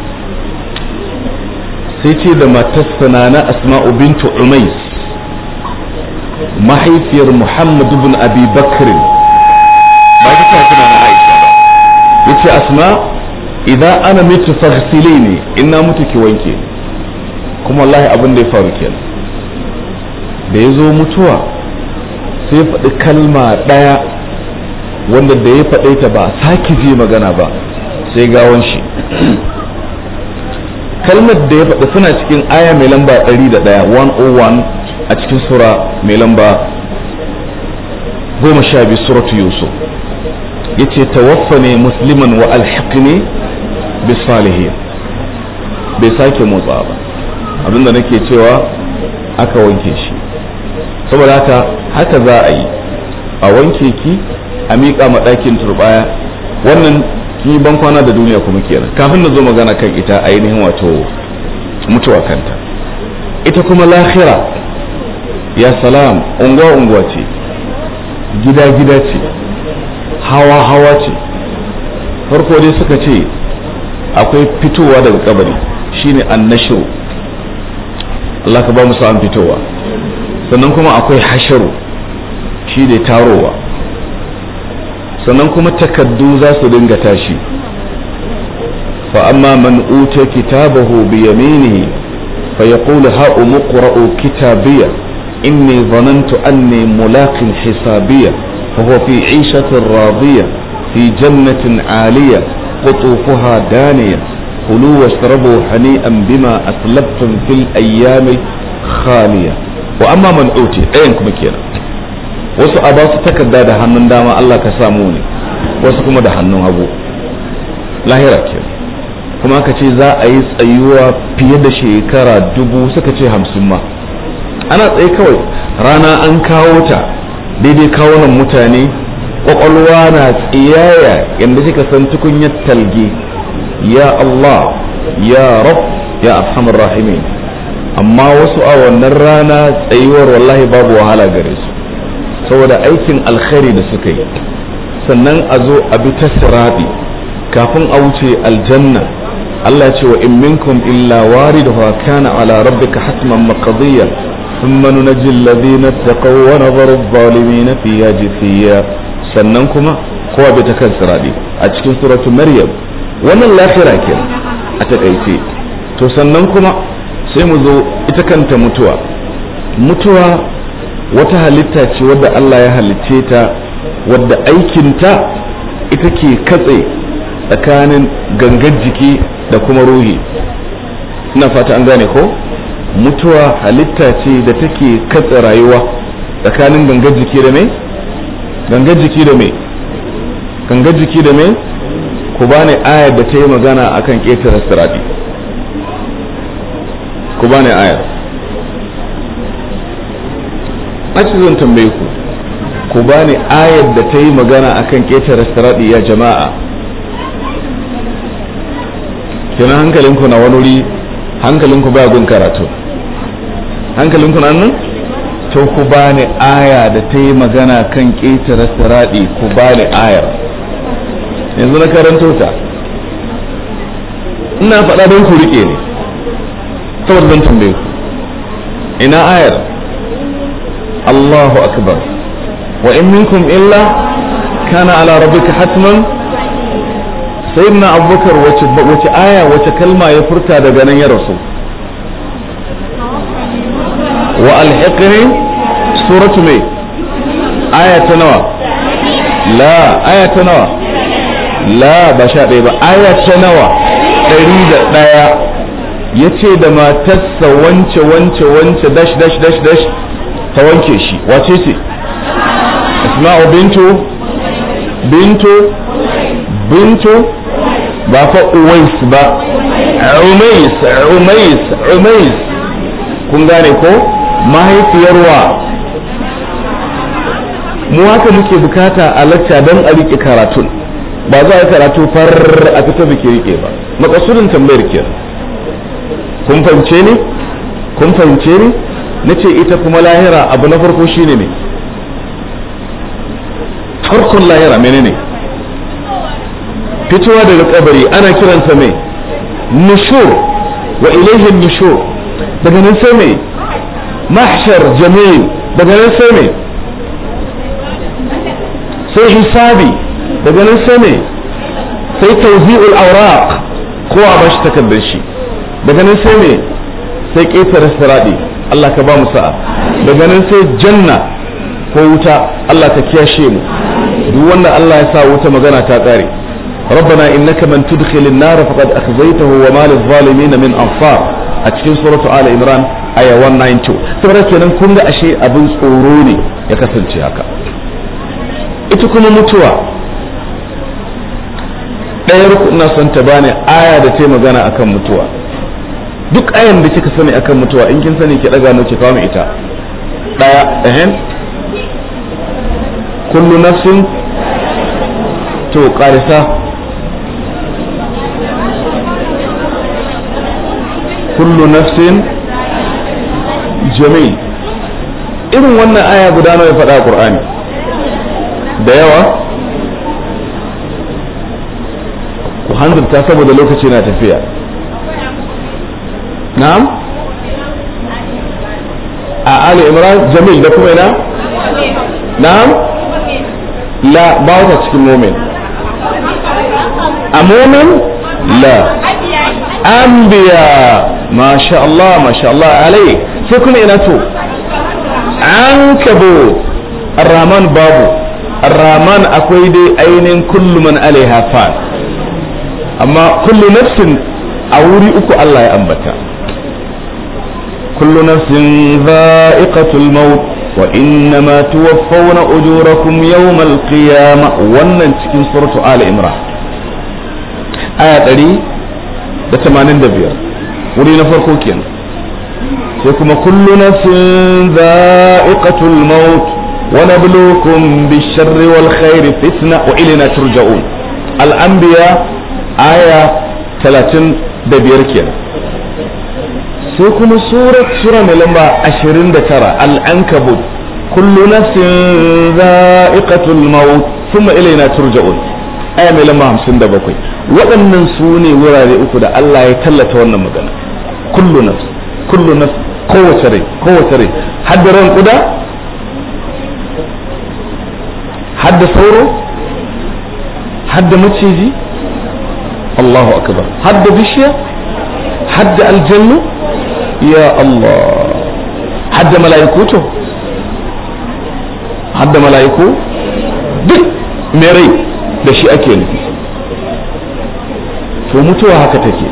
sai ce da matarsa na asma'u bintu umais mahaifiyar muhammad ibn abi bakrin ba ta tafi na aisha ba yace asma idan ana mitu faghsilini ina mutu ki wanke kuma wallahi abin da ya faru kenan da ya zo mutuwa sai faɗi kalma ɗaya wanda da ya faɗe ta ba sake ji magana ba sai gawon shi kalmar da ya faɗi suna cikin aya mai lamba 101 101 a cikin sura mai lamba 12 suratu yusuf yace tawaffani musliman wa alhiqni bis salihin bai sake motsa ba abinda nake cewa aka wanke shi saboda haka haka za a yi a wanke ki a miƙa ma ɗakin turbaya wannan ki ban kwana da duniya kuma kenan kafin na zo magana kan ita ainihin wato mutuwa kanta ita kuma lahira ya salam unguwa unguwa ce gida gida ce hawa hawa ce farko dai suka ce akwai fitowa daga kabari shine annashiru Allah ka ba mu sa'an fitowa sannan kuma akwai hasharu shi ne tarowa sannan kuma takaddu za su dinga tashi fa amma man uta kitabahu bi yaminihi fa yaqulu ha umqra'u kitabiya inni dhanantu anni mulaqin hisabiya fa huwa fi 'ishatin radiya fi jannatin 'aliya qutufuha daniya kulu washrabu hani'an bima aslabtum fil ayyami khaliya wa amma man uti ɗayan kuma kenan wasu a ba su takarda da hannun dama Allah ka samu ne wasu kuma da hannun hagu lahira ke kuma aka ce za a yi tsayuwa fiye da shekara dubu suka ce hamsin ma ana tsaye kawai rana an kawo ta daidai kawunan mutane kwakwalwa na tsiyaya yadda kika san tukunyar talge ya Allah ya rab ya arhamar rahimin amma wasu a wannan rana tsayuwar wallahi babu wahala gare su saboda aikin alkhairi da suka yi sannan a zo a bi ta sirabi kafin a wuce aljanna Allah ya ce wa in minkum illa wariduha kana ala rabbika hatman maqdiya thumma nunajji alladhina taqaw wa nadharu adh-dhalimina fiha jithiya sannan kuma kowa bi ta kan sirabi a cikin suratu maryam wannan lafira ke a takaice to sannan kuma sai mu zo ita kanta mutuwa mutuwa wata halitta ce wadda Allah ya halicce ta wadda aikinta ita ke katse tsakanin gangar jiki da kuma ruhi ina fata an gane ko mutuwa halitta ce da take katse rayuwa tsakanin gangar jiki da mai gangar jiki da mai gangar jiki da mai ku bani ayar da ta yi magana akan ƙetare sirati ku bani ayar ake zan tambaye ku ku bani ayar da ta yi magana akan ƙetare sirati ya jama'a kenan hankalinku na wani wuri hankalinku baya gun karatu hankalinku na nan to ku bani aya da ta yi magana kan ƙetare siraɗi ku bani ayar yanzu na karanto ta ina faɗa don ku riƙe ne saboda zan tambaye ku ina ayar Allahu akbar wa in minkum illa kana ala rabbika hatman sayyidina abubakar wace wace aya wace kalma ya furta daga nan ya rasu wa alhiqni suratu mai aya ta nawa la aya ta nawa la ba sha ɗaya ba aya ta nawa ɗari da ɗaya ya ce da matarsa wance wance wance dash dash dash dash ta wanke shi wace ce asma'u bintu bintu bintu ba fa uwais ba umais umais umais kun gane ko mahaifiyarwa mu haka muke bukata a lacca don a rike karatun ba za a karatu far a fita biki rike ba makasudin tambayar ke kun fahimce ni kun fahimce ni na ce ita kuma lahira abu na farko shine ne farkon lahira menene fitowa daga kabari ana kiransa mai nushur wa ilaihin nushur daga nan sai mai mahshar jamil daga nan sai mai sai hisabi daga nan sai mai sai tawzi'ul awraq kowa ba shi takardar shi daga nan sai mai sai ƙetare siradi Allah ka ba mu sa'a daga nan sai janna ko wuta Allah ka kiyashe mu duk wanda Allah ya sa wuta magana ta ƙare ربنا إنك من تدخل النار فقد أخزيته وما للظالمين من أنصار أتكين سورة آل إمران آية 192 saboda kenan kun ga ashe abin tsoro ne ya kasance haka ita kuma mutuwa ɗayar ku ina son ta bani aya da ta magana akan mutuwa duk ayan da kika sani akan mutuwa in kin sani ki daga mu ki kawo ita ɗaya ehem kullu nafsin to ƙarisa kullu nafsin jamil irin wannan aya guda nawa ya faɗa a Qur'ani da yawa ku hanzarta saboda lokaci na tafiya na'am a Ali Imran jamil da kuma ina na'am la ba wata cikin mumin a mumin la anbiya masha Allah masha Allah alai sai kuma ina to an kabo arraman babu arraman akwai dai ainihin kullu man alaiha fan amma kullu nafsin a wuri uku Allah ya ambata kullu nafsin za'iqatul maut wa innama tuwaffawna ujurakum yawmal qiyamah wannan cikin suratu ali imran aya 185 wuri na farko kenan sai kuma kullu nafsin za'iqatul maut wa nabluukum bish-sharri wal khairi fitna wa ilayna turja'un al-anbiya aya 35 kenan sai kuma surat sura mai lamba 29 al-ankabut kullu nafsin za'iqatul maut thumma ilayna turja'un aya mai lamba 57 waɗannan su ne wurare uku da Allah ya tallata wannan magana kullu nafs kullu nafs kowace rai kowace rai hadda ran kuda hadda sauro hadda maciji Allahu akbar hadda bishiya hadda aljannu ya Allah hadda mala'iku to hadda mala'iku duk mai rai da shi ake nufi to mutuwa haka take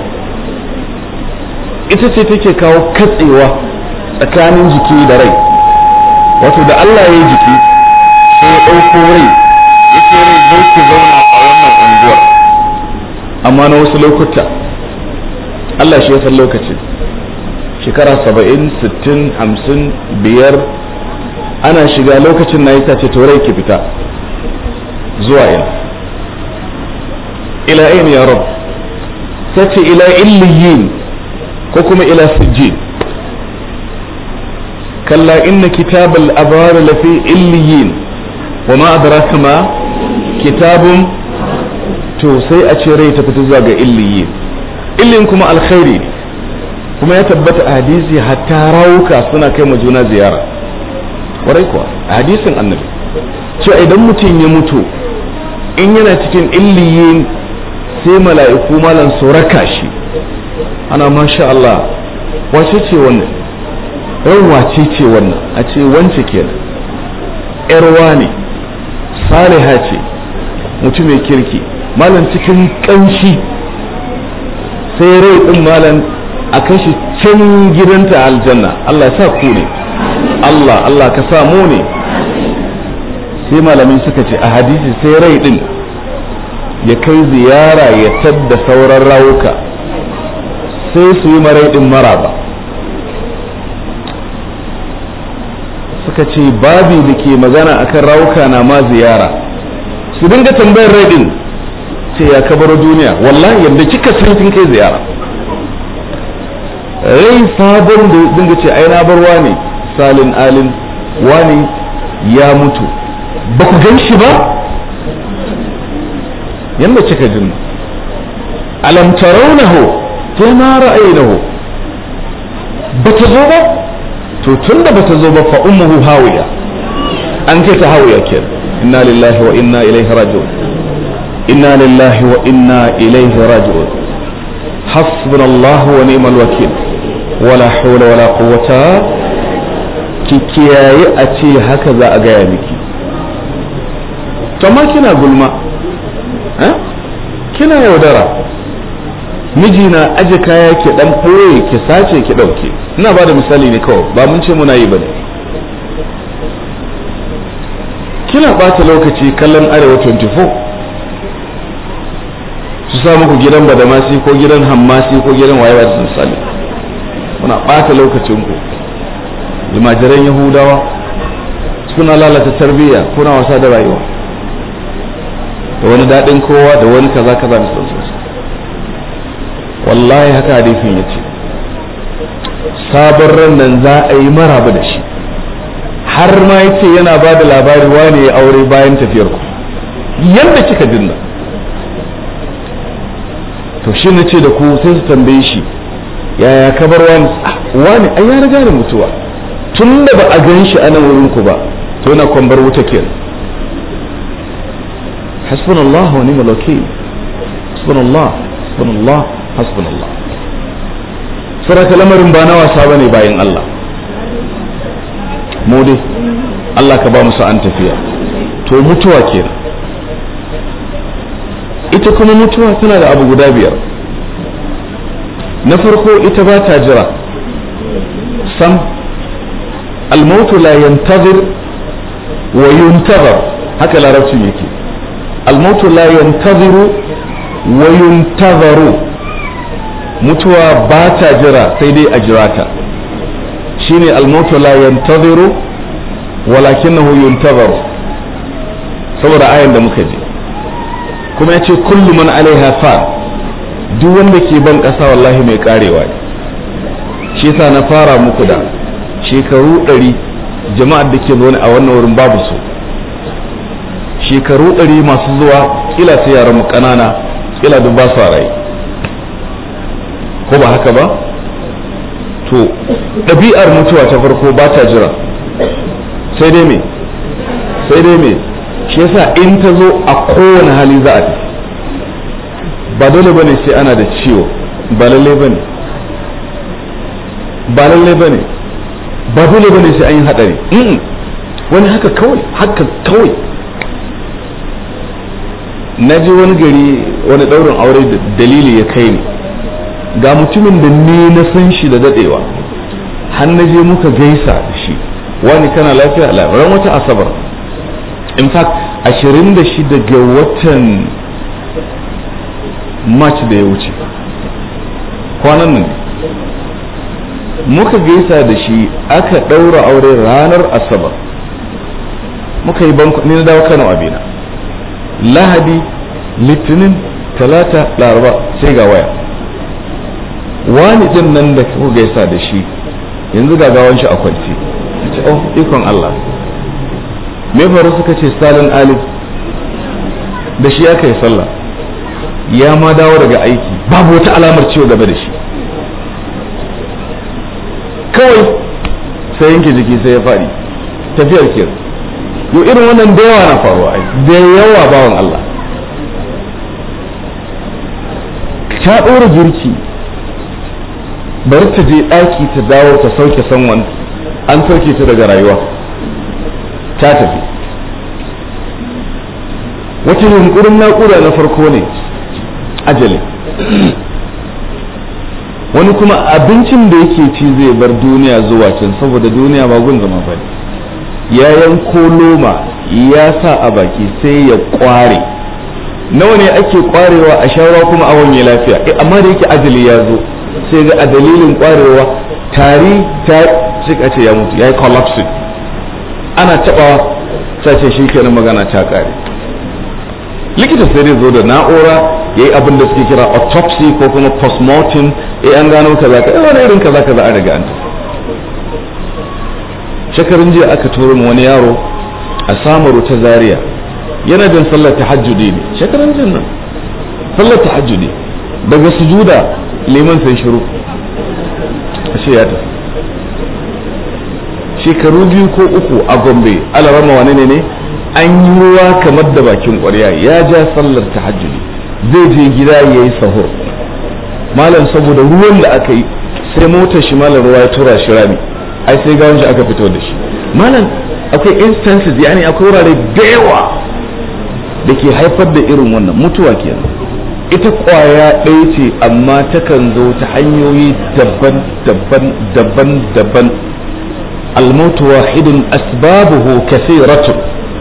ita ce take kawo katsewa tsakanin jiki da rai wato da Allah ya yi jiki sai ya ɗauko rai ya ce rai zo ki zauna a wannan unguwar amma na wasu lokuta Allah shi ya san lokaci shekara saba'in sittin hamsin biyar ana shiga lokacin na yi ce to rai ki fita zuwa ina ila ayin ya rabu ta ce ila illiyin ko kuma ila sijjin kalla inna kitabal abrar lafi illiyin wa ma adraka ma kitabun to sai a ce rai ta fita zuwa ga illiyin illin kuma alkhairi ne kuma ya tabbata a hadisi hatta rawuka suna kai ma juna ziyara kwarai kuwa a hadisin annabi cewa idan mutum ya mutu in yana cikin illiyin sai mala'iku malan su raka shi ana masha Allah wace ce wannan ran wace ce wannan a ce wance kenan yarwa ne saliha ce mutum mai kirki malam cikin kanshi sai rai din malam a kashi can gidanta aljanna Allah ya sa ku ne Allah Allah ka sa mu ne sai malamai suka ce a hadisi sai rai din ya kai ziyara ya tadda sauran rawuka sai su yi marai din maraba suka ce babi da ke magana akan rawuka na ma ziyara su dinga tambayar rai din ce ya kabaro duniya wallahi yadda kika san kin kai ziyara rai sabon da dinga ce ai na bar wani salin alin wani ya mutu ba ku gan shi ba yadda kika jin alam tarawnahu sai ma ra'aynahu ba ta zo ba to tun da ba ta zo ba fa ummuhu hawiya an kai ta hawiya ke inna lillahi wa inna ilaihi raji'un inna lillahi wa inna ilaihi raji'un hasbunallahu wa ni'mal wakil wala hawla wala quwwata ki kiyaye a ce haka za a gaya miki amma kina gulma kina yaudara miji na aje kaya ki dan ɓoye ki sace ki ɗauke ina ba da misali ne kawai ba mun ce muna yi ba ne kina ɓata lokaci kallon arewa 24 su sa muku gidan badamasi ko gidan hammasi ko gidan wayewa da misali muna ɓata lokacinku jimajiran yahudawa suna lalata tarbiyya kuna wasa da rayuwa da wani daɗin kowa da wani kaza kaza da sauransu wallahi haka hadisin ya ce sabon ran nan za a yi maraba da shi har ma ya ce yana ba da labari wane ya aure bayan tafiyar ku yadda kika dinna to shi na ce da ku sai su tambaye shi yaya ka bar wani wani an ya riga da mutuwa tun da ba a gan shi a nan wurin ku ba to yana kwambar wuta kenan حسبنا الله ونعم الوكيل حسبنا الله حسبنا الله حسبنا الله saraka lamarin ba na wasa bane bayan Allah mu dai Allah ka ba mu sa'an tafiya to mutuwa kenan ita kuma mutuwa tana da abu guda biyar na farko ita ba ta jira sam almautu la yantazir wa yuntazar haka larabcin yake الموت لا ينتظر وينتظر mutuwa ba ta jira sai dai a jira ta shine almautu la yantaziru walakinahu yuntazaru saboda ayan da muka ji kuma ya ce kullu man alaiha fa duk wanda ke ban ƙasa wallahi mai karewa ne shi yasa na fara muku da shekaru ɗari jama'ar da ke zaune a wannan wurin babu su shekaru ɗari masu zuwa kila sai yaran mu ƙanana kila duk ba su rai ko ba haka ba to ɗabi'ar mutuwa ta farko ba ta jira sai dai me sai dai me shi yasa in ta zo a kowane hali za a tafi ba dole bane sai ana da ciwo ba lalle bane ba lalle bane ba dole bane sai an yi hadari wani haka kawai haka kawai na je wani gari wani ɗaurin aure da dalili ya kai ni ga mutumin da ni na san shi da dadewa har na je muka gaisa da shi wani kana lafiya labaran wata asabar in fact ashirin da shi daga watan march da ya wuce kwanan nan muka gaisa da shi aka ɗaura aure ranar asabar muka yi banku ni na dawo kano abina lahadi litinin talata laraba sai ga waya wani din nan da kuka gaisa da shi yanzu ga gawan shi a kwanci oh ikon Allah me faru suka ce salin alif da shi aka yi sallah ya ma dawo daga aiki babu wata alamar ciwo gaba da shi kawai sai yanke jiki sai ya faɗi tafiyar ke yo irin wannan da yawa na faruwa ai da yawa bawan Allah ta ɗora girki bari ta je ɗaki ta dawo ta sauke sanwan an sauke ta daga rayuwa ta tafi wata yunkurin naƙuda na farko ne ajali wani kuma abincin da yake ci zai bar duniya zuwa can saboda duniya ba gun zama ba ya yanko loma ya sa a baki sai ya kware nawa ne ake kwarewa a shawara kuma a wanye lafiya amma da yake ajali ya zo sai ga a dalilin kwarewa tari ta cika ce ya mutu ya yi collapsing ana tabawa sai ce shi kenan magana ta kare likita sai dai zo da na'ura ya yi abin da suke kira autopsy ko kuma postmortem eh an gano kaza ka wani irin kaza kaza a daga an shekarun jiya aka turo mu wani yaro a samaru ta zaria yana jin sallar tahajjudi ne shekarun jin nan sallar tahajjudi daga sujuda liman sai shiru ashe ya tafi shekaru biyu ko uku a gombe alarama wane ne ne an yi ruwa kamar da bakin ƙwarya ya ja sallar tahajjudi zai je gida ya yi sahur malam saboda ruwan da aka yi sai motar shi malam ruwa ya tura shi rami ai sai gawon shi aka fito da shi malam akwai instances yani akwai wurare da yawa da ke haifar da irin wannan mutuwa kenan ita kwaya ɗaya ce amma takan zo ta hanyoyi daban daban daban daban almautu wahidun asbabuhu kasiratun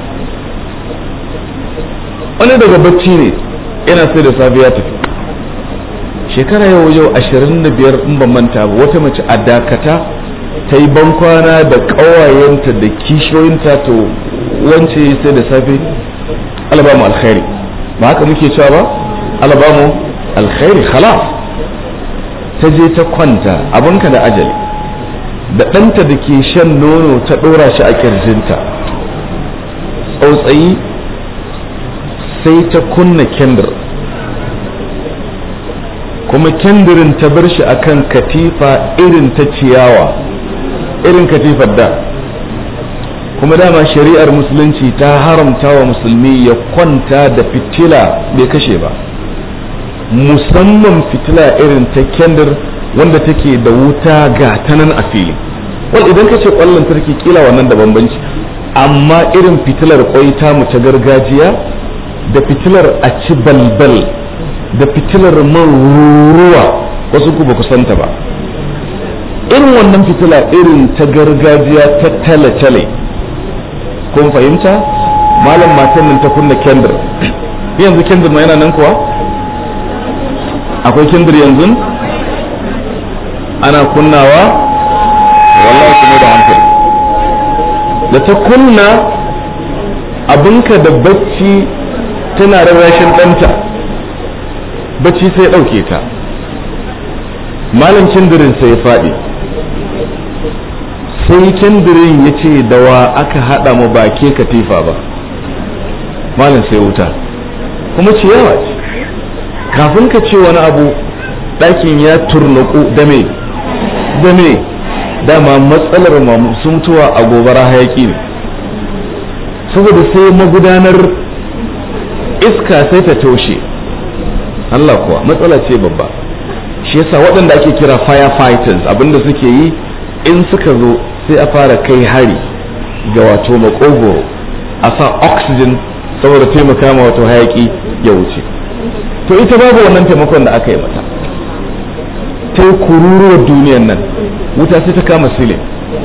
wani daga bacci ne yana sai da safe ya tafi shekara yau yau ashirin da biyar in ban manta ba wata mace a dakata ta yi bankwana da ƙawayenta da kishiyoyinta to wance sai da safe alabamu alkhairi ba haka muke cewa ba alabamu alkhairi khalas ta je ta kwanta abinka da ajali da ɗanta da ke shan nono ta ɗora shi a ƙirjinta tsautsayi sai ta kunna kendir kuma kendirin ta bar shi akan katifa irin ta ciyawa irin katifar da kuma dama shari'ar musulunci ta haramta wa musulmi ya kwanta da fitila bai kashe ba musamman fitila irin ta kendir wanda take da wuta ga ta nan a fili wal idan ka ce kwallon tarki kila wannan da bambanci amma irin fitilar kwai mu ta gargajiya da fitilar a ci balbal da fitilar man ruwa wasu ku ba ku santa ba irin wannan fitila irin ta gargajiya ta tale-tale kun fahimta malam matan nan ta kunna kendir yanzu kendir ma yana nan kuwa akwai kendir yanzu ana kunnawa wallahi kuma da hankali da ta kunna abinka da bacci tana rarrashin ɗanta bacci sai ɗauke ta malam kendirin sai ya faɗi sai kendirin ya ce da wa aka haɗa mu ba ke katifa ba malam sai wuta kuma ciyawa ce kafin ka ce wani abu ɗakin ya turnuku da me da me dama matsalar masu mutuwa a gobara hayaki ne saboda sai magudanar iska sai ta toshe Allah kuwa matsala ce babba shi yasa waɗanda ake kira firefighters abinda suke yi in suka zo sai a fara kai hari ga wato makogoro a sa oxygen saboda taimaka ma wato hayaki ya wuce to ita babu wannan taimakon da aka yi mata ta yi kururuwar duniyan nan wuta sai ta kama silin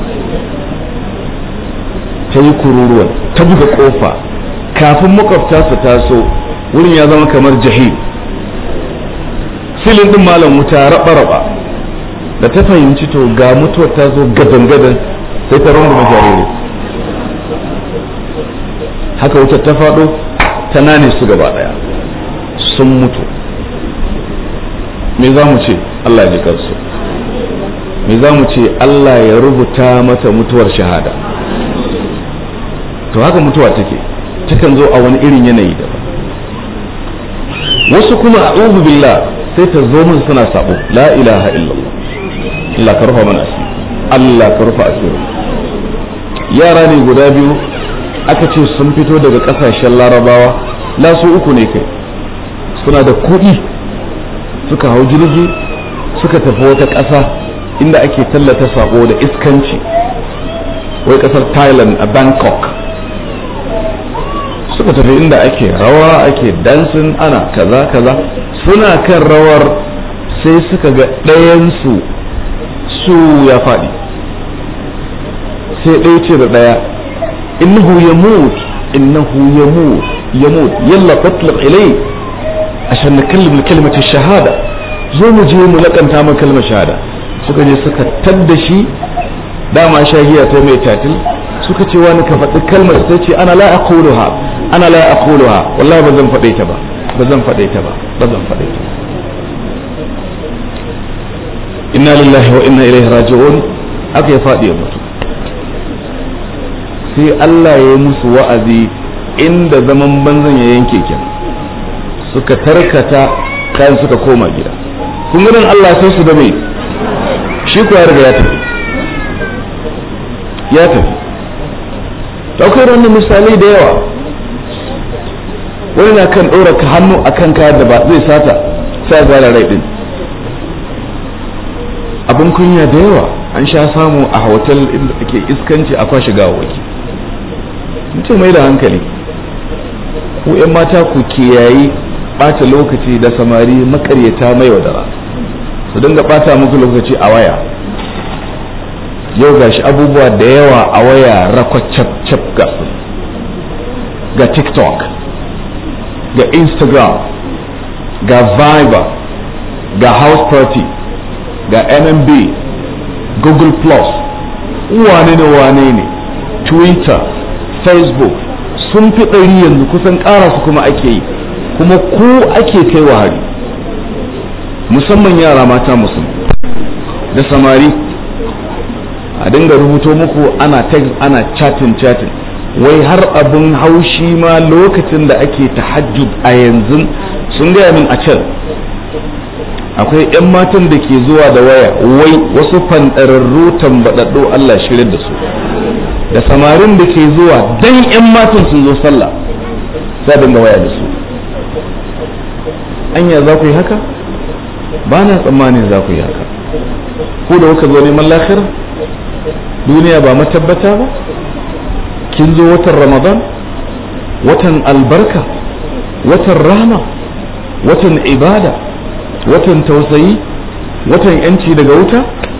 ta yi kururuwar ta buga kofa kafin makwabta su taso wurin ya zama kamar jahil silin din malam wuta raba-raba da ta fahimci to ga mutuwar ta zo gadan-gadan sai ta rungume jariri haka wutar ta faɗo ta nane su gaba ɗaya sun mutu me za mu ce Allah ya kansu me za mu ce Allah ya rubuta mata mutuwar shahada to haka mutuwa take takan zo a wani irin yanayi da wasu kuma a'udhu billah sai ta zo mun suna sabo la ilaha illallah Allah ka rufa mana asiri Allah ka rufa asiri yara ne guda biyu aka ce sun fito daga kasashen larabawa la su uku ne kai suna da kuɗi suka hau jirgi suka tafi wata ƙasa inda ake tallata sabo da iskanci wai ƙasar thailand a bangkok suka tafi inda ake rawa ake dansin ana kaza kaza suna kan rawar sai suka ga ɗayansu su ya faɗi sai ɗaya ce da ɗaya innahu ya mut innahu ya mut ya mut yalla tatlaq ilai ashan nakallim kalmata shahada zo mu je mu lakanta mu kalmar shahada suka je suka tadda shi dama shahiya ta mai tatil suka ce wani ka faɗi kalmar sai ce ana la aquluha ana la aquluha wallahi ba zan faɗe ta ba ba zan faɗe ta ba ba zan faɗe ta inna lillahi wa inna ilaihi raji'un aka ya faɗi ya mutu sai Allah ya yi musu wa'azi inda zaman banzan ya yanke kenan suka tarkata kayan suka koma gida kun ganin Allah sai su da mai shi ko ya riga ya tafi ya tafi ɗaukar wannan misalai da yawa wani na kan ɗora hannu a kan kayan da ba zai sata sai a zara rai ɗin abin kunya da yawa an sha samu a hotel inda ake iskanci a kwashe gawawaki mutum mai da hankali ku 'yan mata ku kiyayi ɓata lokaci da samari makaryata mai wadara su dinga ɓata muku lokaci a waya yau gashi abubuwa da yawa a waya rakwacap ga ga tiktok ga instagram ga viber ga house party ga mmb google plus wane ne wane ne twitter facebook sun fi ɗari yanzu kusan ƙara su kuma ake yi kuma ku ake kai wa hari musamman yara mata musulmi da samari a dinga rubuto muku ana text ana chatting chatting wai har abin haushi ma lokacin da ake tahajjud a yanzu sun gaya min a can akwai 'yan matan da ke zuwa da waya wai wasu fanɗararru tambaɗaɗɗu Allah shirin da su da samarin da ke zuwa dan 'yan matan sun zo sallah sai dinga waya da su anya za ku yi haka ba na tsammanin za ku yi haka ko da kuka zo neman lahira duniya ba matabbata ba kin zo watan ramadan watan albarka watan rahama watan ibada watan tausayi watan yanci daga wuta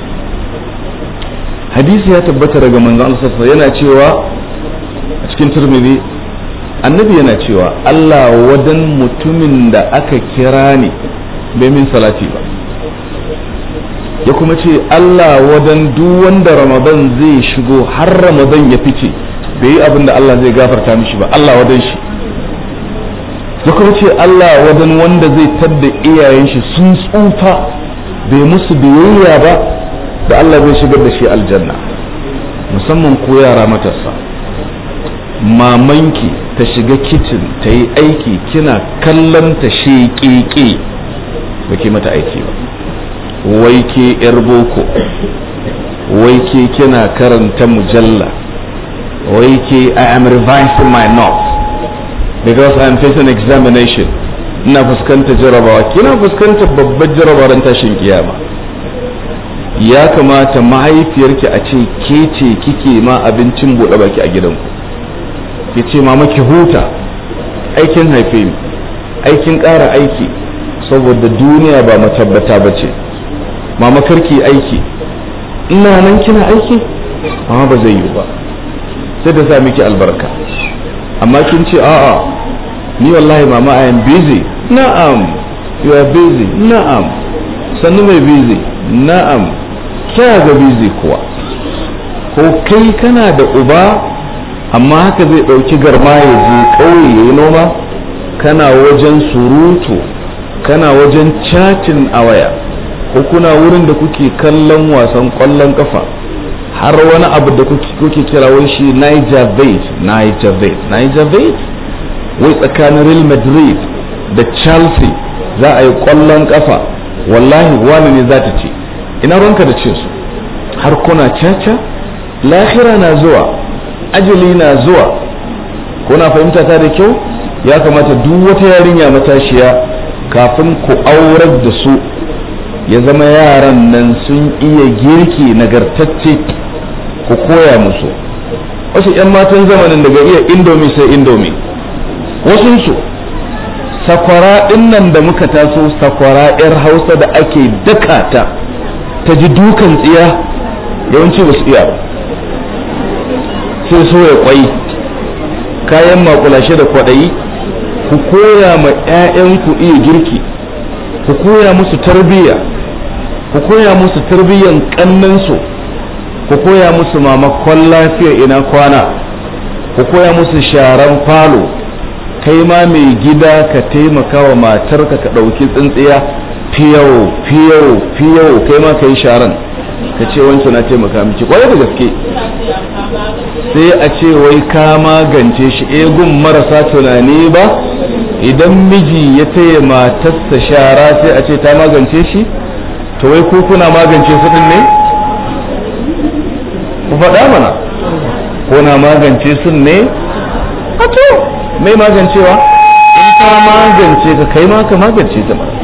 hadisi ya tabbata daga manzon Allah yana cewa a cikin turmidi annabi yana cewa Allah wadan mutumin da aka kira ne bai min salati ba ya kuma ce Allah wadan duk wanda ramadan zai shigo har ramadan ya fice bai yi abin da Allah zai gafarta mishi ba Allah wadan shi ya kuma ce Allah wadan wanda zai tadda iyayen shi sun tsufa bai musu biyayya ba da Allah zai shigar da shi aljanna musamman ko yara matasa mamanki ta shiga kicin ta yi aiki kina kallon ta sheƙeƙe ba ke mata aiki ba wai ke yar boko wai ke kina karanta mujalla wai ke I am revising my notes because I am facing examination ina fuskanta jarabawa kina fuskanta babbar jarabawar tashin kiyama ya kamata mahaifiyarki a ce ke ce kike ma abincin buɗe baki a gidanku ki ce mama ki huta aikin haife ni aikin ƙara aiki saboda duniya ba matabbata ba ce mama karki aiki ina nan kina aiki amma ba zai yi ba sai da sa miki albarka amma kin ce a'a ni wallahi mama I am busy na'am you are busy na'am sannu mai busy na'am kya ga busy kuwa ko kai kana da uba amma haka zai ɗauki garma ya je ƙauye ya yi noma kana wajen surutu kana wajen cacin a waya ko kuna wurin da kuke kallon wasan ƙwallon ƙafa har wani abu da kuke kira wai shi Niger Vate Niger Vate Niger Vate wai tsakanin Real Madrid da Chelsea za a yi kwallon kafa wallahi wani ne za ta ce ina ranka da cin su har kuna caca lahira na zuwa ajali na zuwa kuna fahimta ta da kyau ya kamata duk wata yarinya matashiya kafin ku aurar da su ya zama yaran nan sun iya girki nagartacce ku koya musu wasu 'yan matan zamanin daga iya indomi sai indomi wasunsu sakwara ɗin nan da muka taso sakwara 'yar hausa da ake daka ta ta ji dukan tsiya yawanci ba su iya ba sai soya kwai kayan makulashe da kwaɗayi ku koya ma 'ya'yanku iya girki ku koya musu tarbiyya ku koya musu tarbiyyan kannansu ku koya musu mamakon lafiya ina kwana ku koya musu sharan falo kai ma mai gida ka taimaka wa matarka ka ɗauki tsintsiya fiyau fiyau fiyau kai ma ka yi sharan ka ce wancan na taimaka miki kwarai da gaske sai a ce wai ka magance shi egun marasa tunani ba idan miji ya taya matarsa shara sai a ce ta magance shi to wai ko kuna magance su din ne ku faɗa mana ko na magance su ne a to mai magancewa in ta magance ka kai ma ka magance ta ba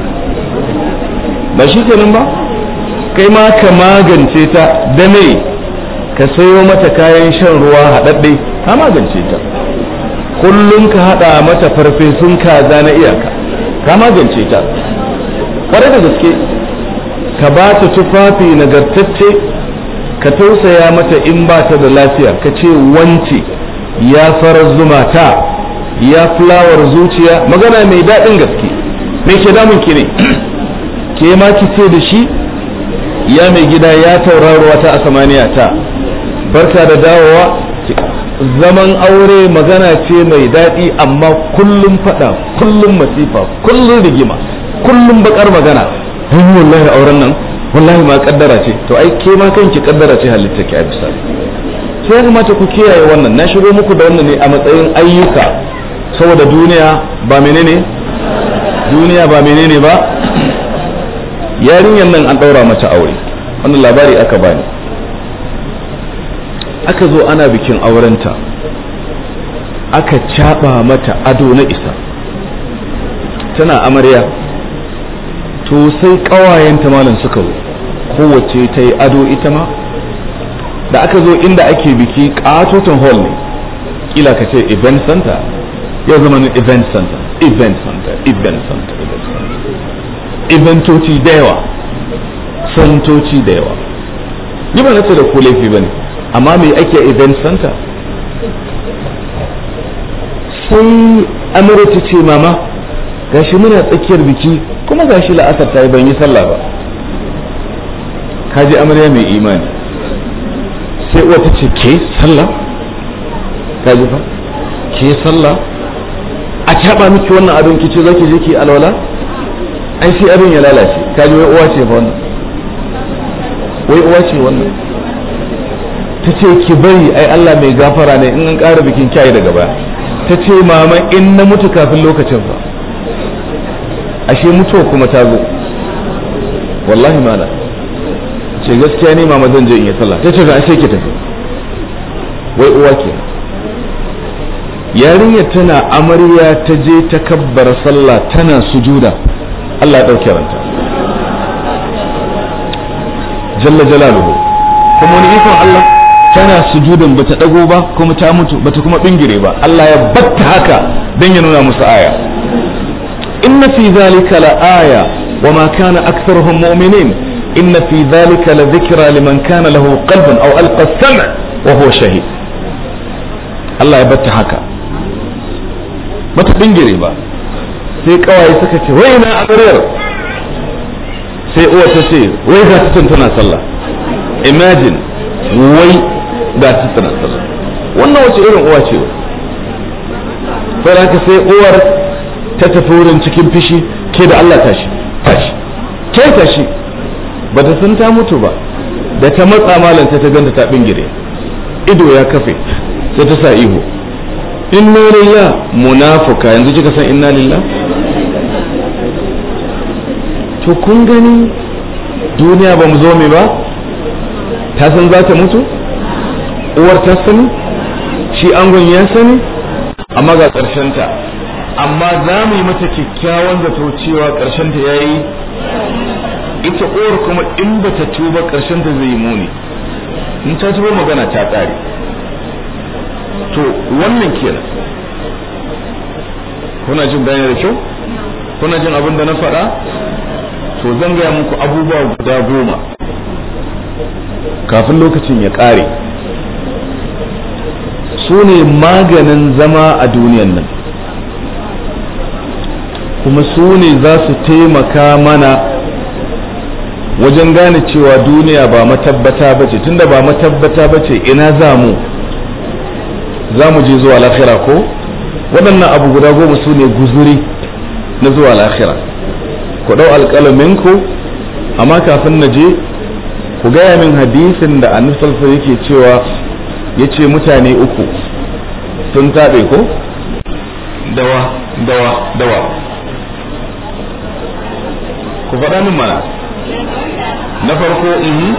ba shi kenan ba kai ma ka magance ta da me ka sayo mata kayan shan ruwa haɗaɗɗe ka magance ta kullum ka haɗa mata farfesun kaza na iyaka ka magance ta ƙwarai da gaske ka ba ta tufafi nagartacce ka tausaya mata in ba ta da lafiya ka ce wance ya farar zuma ta ya fulawar zuciya magana mai daɗin gaske me ke damun ki ne ke ma ki ce da shi ya mai gida ya tauraruwa ta a samaniya ta barka da dawowa zaman aure magana ce mai daɗi amma kullum faɗa kullum masifa kullum rigima kullum bakar magana ai wallahi auren nan wallahi ma kaddara ce to ai ke ma kanki kaddara ce halitta ki a bisa sai ya kamata ku kiyaye wannan na shigo muku da wannan ne a matsayin ayyuka saboda duniya ba menene duniya ba menene ba yarinyar nan an ɗaura mata aure wannan labari aka bani aka zo ana bikin aurenta aka caɓa mata ado na isa tana amarya to sai ƙawayenta malam suka zo kowace ta yi ado ita ma da aka zo inda ake biki ƙatoton hall ne kila ka ce event center ya zama ne event center event center event center event center eventoci da yawa santoci da yawa ni ba na ce da ku laifi ba ne amma me ake event center sai amurka ce mama gashi muna tsakiyar biki kuma gashi la'asar ta yi ban yi sallah ba kaji amarya mai imani sai uwa ta ce ke sallah kaji fa ke sallah a taɓa miki wannan abin ki ce zaki je ki alwala ai sai abin ya lalace kaji wai uwa ce fa wannan wai uwa ce wannan ta ce ki bari ai Allah mai gafara ne in an ƙara bikin kyayi daga baya ta ce mama in na mutu kafin lokacin fa ashe mutuwa kuma ta zo wallahi mana ce gaskiya ne mama zan je in yi sallah ta ce ga ashe ki tafi wai uwa ke yarinya tana amarya ta je ta kabbara sallah tana sujuda Allah ya ɗauke ranta jalla jalaluhu kuma wani ikon Allah tana sujudan bata dago ba kuma ta mutu bata kuma bingire ba Allah ya batta haka dan ya nuna musu aya inna fi zalika la aya wa ma kana aktharuhum mu'minin inna fi zalika la dhikra liman kana lahu qalbun aw alqa as-sam' wa huwa shahid Allah ya batta haka bata bingire ba sai kawaye suka ce wai na amaryar sai uwa ta ce wai ga ta tana sallah imagine wai ga ta tana sallah wannan wace irin uwa ce sai haka sai uwar ta tafi wurin cikin fishi ke da Allah tashi tashi ke tashi ba ta san ta mutu ba da ta matsa malam sai ta ganta ta bingire ido ya kafe sai ta sa ihu inna lillah munafuka yanzu kika san inna lillah to kun gani duniya ba mu zo me ba ta san za ta mutu uwar ta sani shi angon ya sani amma ga ta amma za mu yi mata kyakkyawan zato cewa ta ya yi ita uwar kuma in ba ta tuba ta zai yi muni in ta tuba magana ta ƙare to wannan kenan kuna jin bayani da kyau kuna jin abin da na faɗa to zan gaya muku abubuwa guda goma kafin lokacin ya ƙare su ne maganin zama a duniyan nan kuma su ne za su taimaka mana wajen gane cewa duniya ba matabbata ba ce tunda ba matabbata ba ce ina za mu za mu je zuwa lahira ko waɗannan abu guda goma su ne guzuri na zuwa lahira ku ɗau alƙalaminku amma kafin na je ku gaya min hadisin da annabi yake cewa ya ce mutane uku sun taɓe ko dawa dawa dawa ku faɗa min mana na farko ihi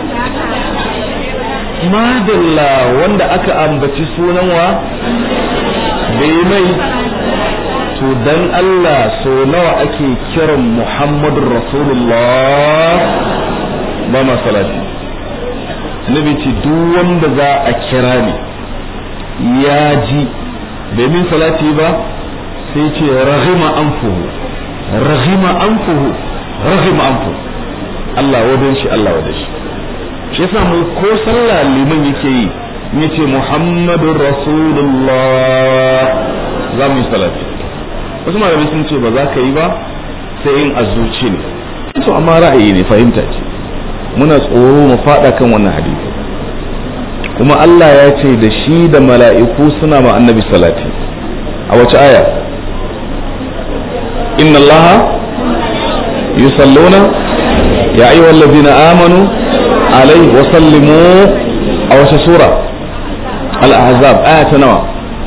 madalla wanda aka ambaci sunan wa bai mai to dan Allah so nawa ake kiran Muhammadur Rasulullah ba ma salati nabi ce duk wanda za a kira ni ya ji bai min salati ba sai ce rahima anfuhu rahima anfuhu rahima anfuhu Allah wadan shi Allah wadan shi shi yasa mu ko sallah liman yake yi yace Muhammadur Rasulullah za mu yi salati wasu malamai sun ce ba za ka yi ba sai in azuci ne to amma ra'ayi ne fahimta ce muna tsoro mu fada kan wannan hadisi kuma Allah ya ce da shi da mala'iku suna ma annabi salati a wace aya inna allaha yusalluna ya ayyuhal ladina amanu alaihi wa sallimu a wace sura al-ahzab aya ta nawa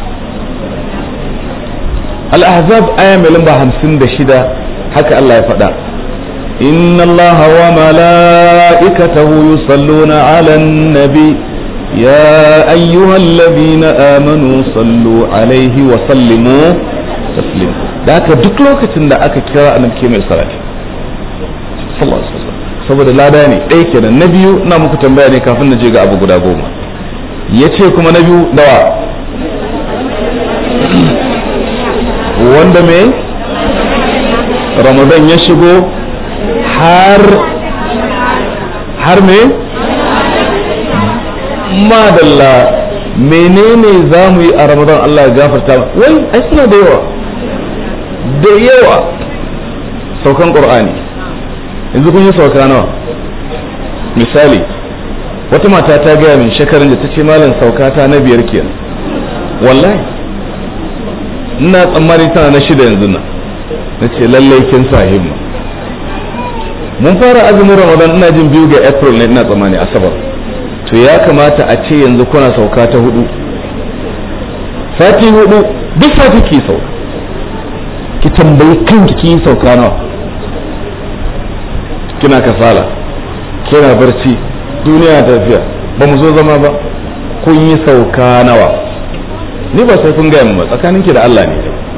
al-ahzab aya mai lamba 56 haka Allah ya faɗa inna allaha wa mala'ikatahu yusalluna 'alan nabi يا أيها الذين آمنوا صلوا عليه وسلموا تسليما da haka duk lokacin da aka kira annabi ke mai salati sallallahu alaihi wasallam saboda lada ne ɗaya kenan na biyu ina muku tambaya ne kafin na je ga abu guda goma yace kuma na biyu dawa wanda me ramadan ya shigo har har me madalla menene za mu yi a ramadan Allah ya gafarta wai ai suna da yawa da yawa saukan qur'ani yanzu kun yi sauka nawa misali wata mata ta gaya min shekarun da ta ce malam sauka ta na biyar kenan wallahi ina tsammani tana na shida yanzu nan na ce lallai kin sa himma mun fara azumin ramadan ina jin biyu ga april ne ina tsammani asabar to ya kamata a ce yanzu kuna sauka ta hudu sati hudu duk sati ki sauka ki tambayi kanki ki sauka nawa kina kasala kina barci duniya tafiya ba mu zo zama ba kun yi sauka nawa ni ba sai kun gaya min ba tsakaninki da Allah ne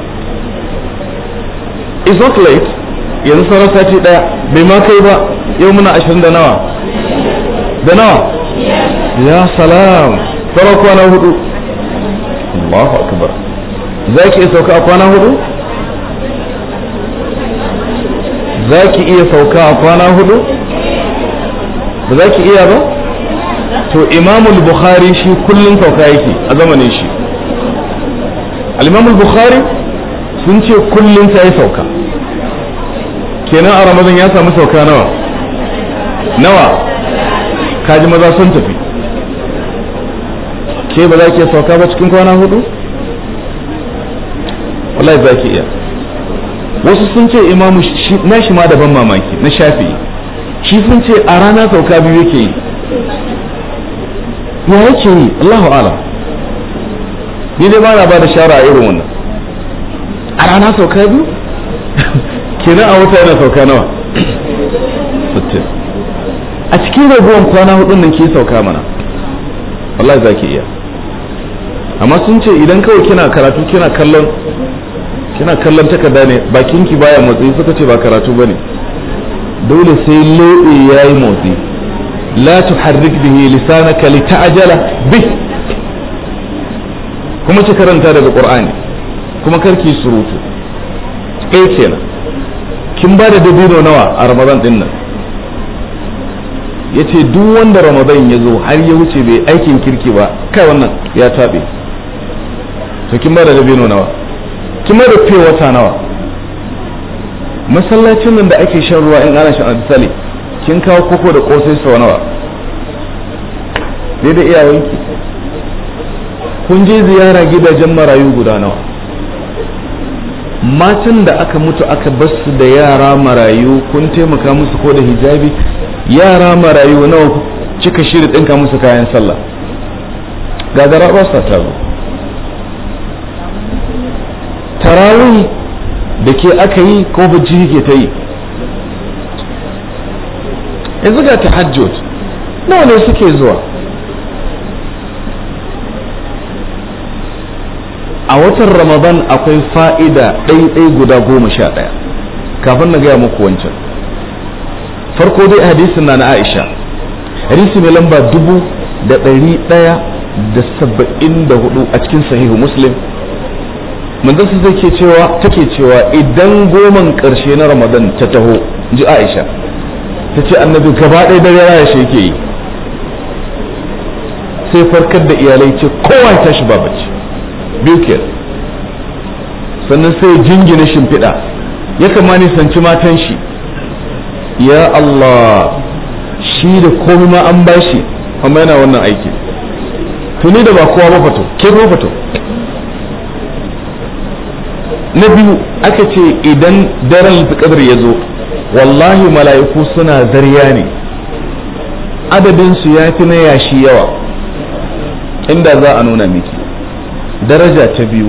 it's not late yanzu sauran sati daya bai ma kai ba yau muna ashirin da nawa da nawa ya salam sauran kwana hudu Allahu akbar za ki iya sauka a kwana hudu za ki iya sauka a kwana hudu ba za ki iya ba to imamul bukhari shi kullum sauka yake a zamanin shi al bukhari sun ce kullum ta yi sauka kenan a ramadan ya samu sauka nawa nawa kaji maza sun tafi ke ba za ki sauka ba cikin kwana hudu wallahi za ki iya wasu sun ce imamu na shi ma daban mamaki na shafi shi sun ce a rana sauka biyu yake yi ya yake yi Allahu alam ni dai ba na ba da shara a irin wannan a rana sauka biyu kenan a wata yana sauka nawa a cikin raguwan kwana hudun nan ke sauka mana wallahi za ki iya amma sun ce idan kawai kina karatu kina kallon kina kallon takarda ne bakinki baya motsi suka ce ba karatu bane dole sai lobe yayi motsi la tuharrik bihi lisanaka lita'jala bih kuma ki karanta daga qur'ani kuma karki surutu kai kenan kin ba da dabino nawa a ramadan din nan yace duk wanda ramadan ya zo har ya wuce bai aikin kirki ba kai wannan ya tabe to kin ba da dabino nawa kin ba da fiye wata nawa masallacin nan da ake shan ruwa in ana shan misali kin kawo koko da kosai sau nawa dai da iyayenki kun je ziyara gidajen marayu guda nawa matan da aka mutu aka basu da yara marayu kun taimaka musu ko da hijabi yara marayu nawa cika shiri ɗinka musu kayan sallah gagara ba sa taro tarawih da ke aka yi ko bacci ke ta yi yanzu ga tahajjud nawa ne suke zuwa a watan ramadan akwai fa'ida ɗaiɗai guda goma sha ɗaya kafin na gaya muku wancan farko dai hadisin na na aisha hadisi mai lamba dubu da ɗari ɗaya da saba'in da hudu a cikin sahihu muslim manzon su zai ke cewa take cewa idan goman ƙarshe na ramadan ta taho ji aisha ta ce annabi gaba ɗaya dare raya shi yake yi sai farkar da iyalai ce kowa ya tashi ba bacci biyu ke sannan sai jingina shimfiɗa ya kama nisanci matan shi ya Allah shi da komai ma an bashi amma yana wannan aiki tuni da ba kowa ba fato ke ba fato na biyu aka ce idan daren kadar ya zo wallahi mala'iku suna zariya ne adadinsu ya fi na yashi yawa inda za a nuna miki daraja ta biyu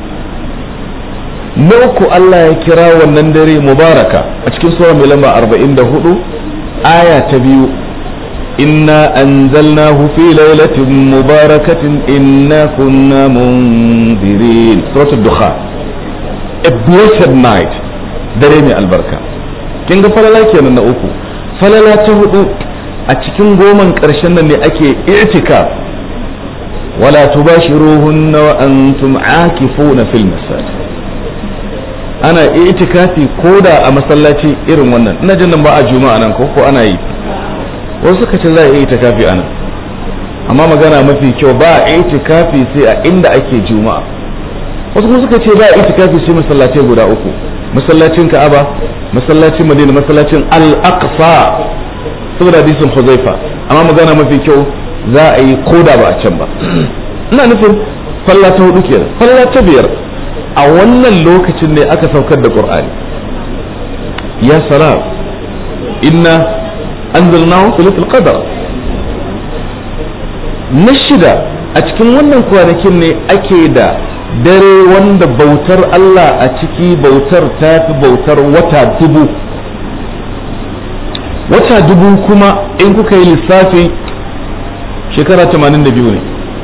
na uku Allah ya kira wannan dare mubaraka a cikin sura mai lamba 44 aya ta biyu inna anzalnahu fi lailatin mubarakatin inna kunna mundirin suratul dukhan a blessed night dare mai albarka kin ga falala kenan na uku falala ta hudu a cikin goman karshen nan ne ake i'tikaf wala tubashiruhunna wa antum akifuna fil masajid ana itikafi koda a masallaci irin wannan ina jin nan ba a juma'a nan ko ko ana yi wasu suka ce za a yi itikafi a nan amma magana mafi kyau ba a itikafi sai a inda ake juma'a wasu kuma suka ce ba a itikafi sai masallatai guda uku masallacin ka'aba masallacin madina masallacin al-aqsa saboda hadisin huzaifa amma magana mafi kyau za a yi koda ba a can ba ina nufin falla ta hudu kenan falla ta biyar a wannan lokacin ne aka saukar da qur'ani ya salam inna anzalnahu fi lailatul qadr na shida a cikin wannan kwanakin ne ake da dare wanda bautar Allah a ciki bautar ta fi bautar wata dubu wata dubu kuma in kuka yi lissafi shekara 82 ne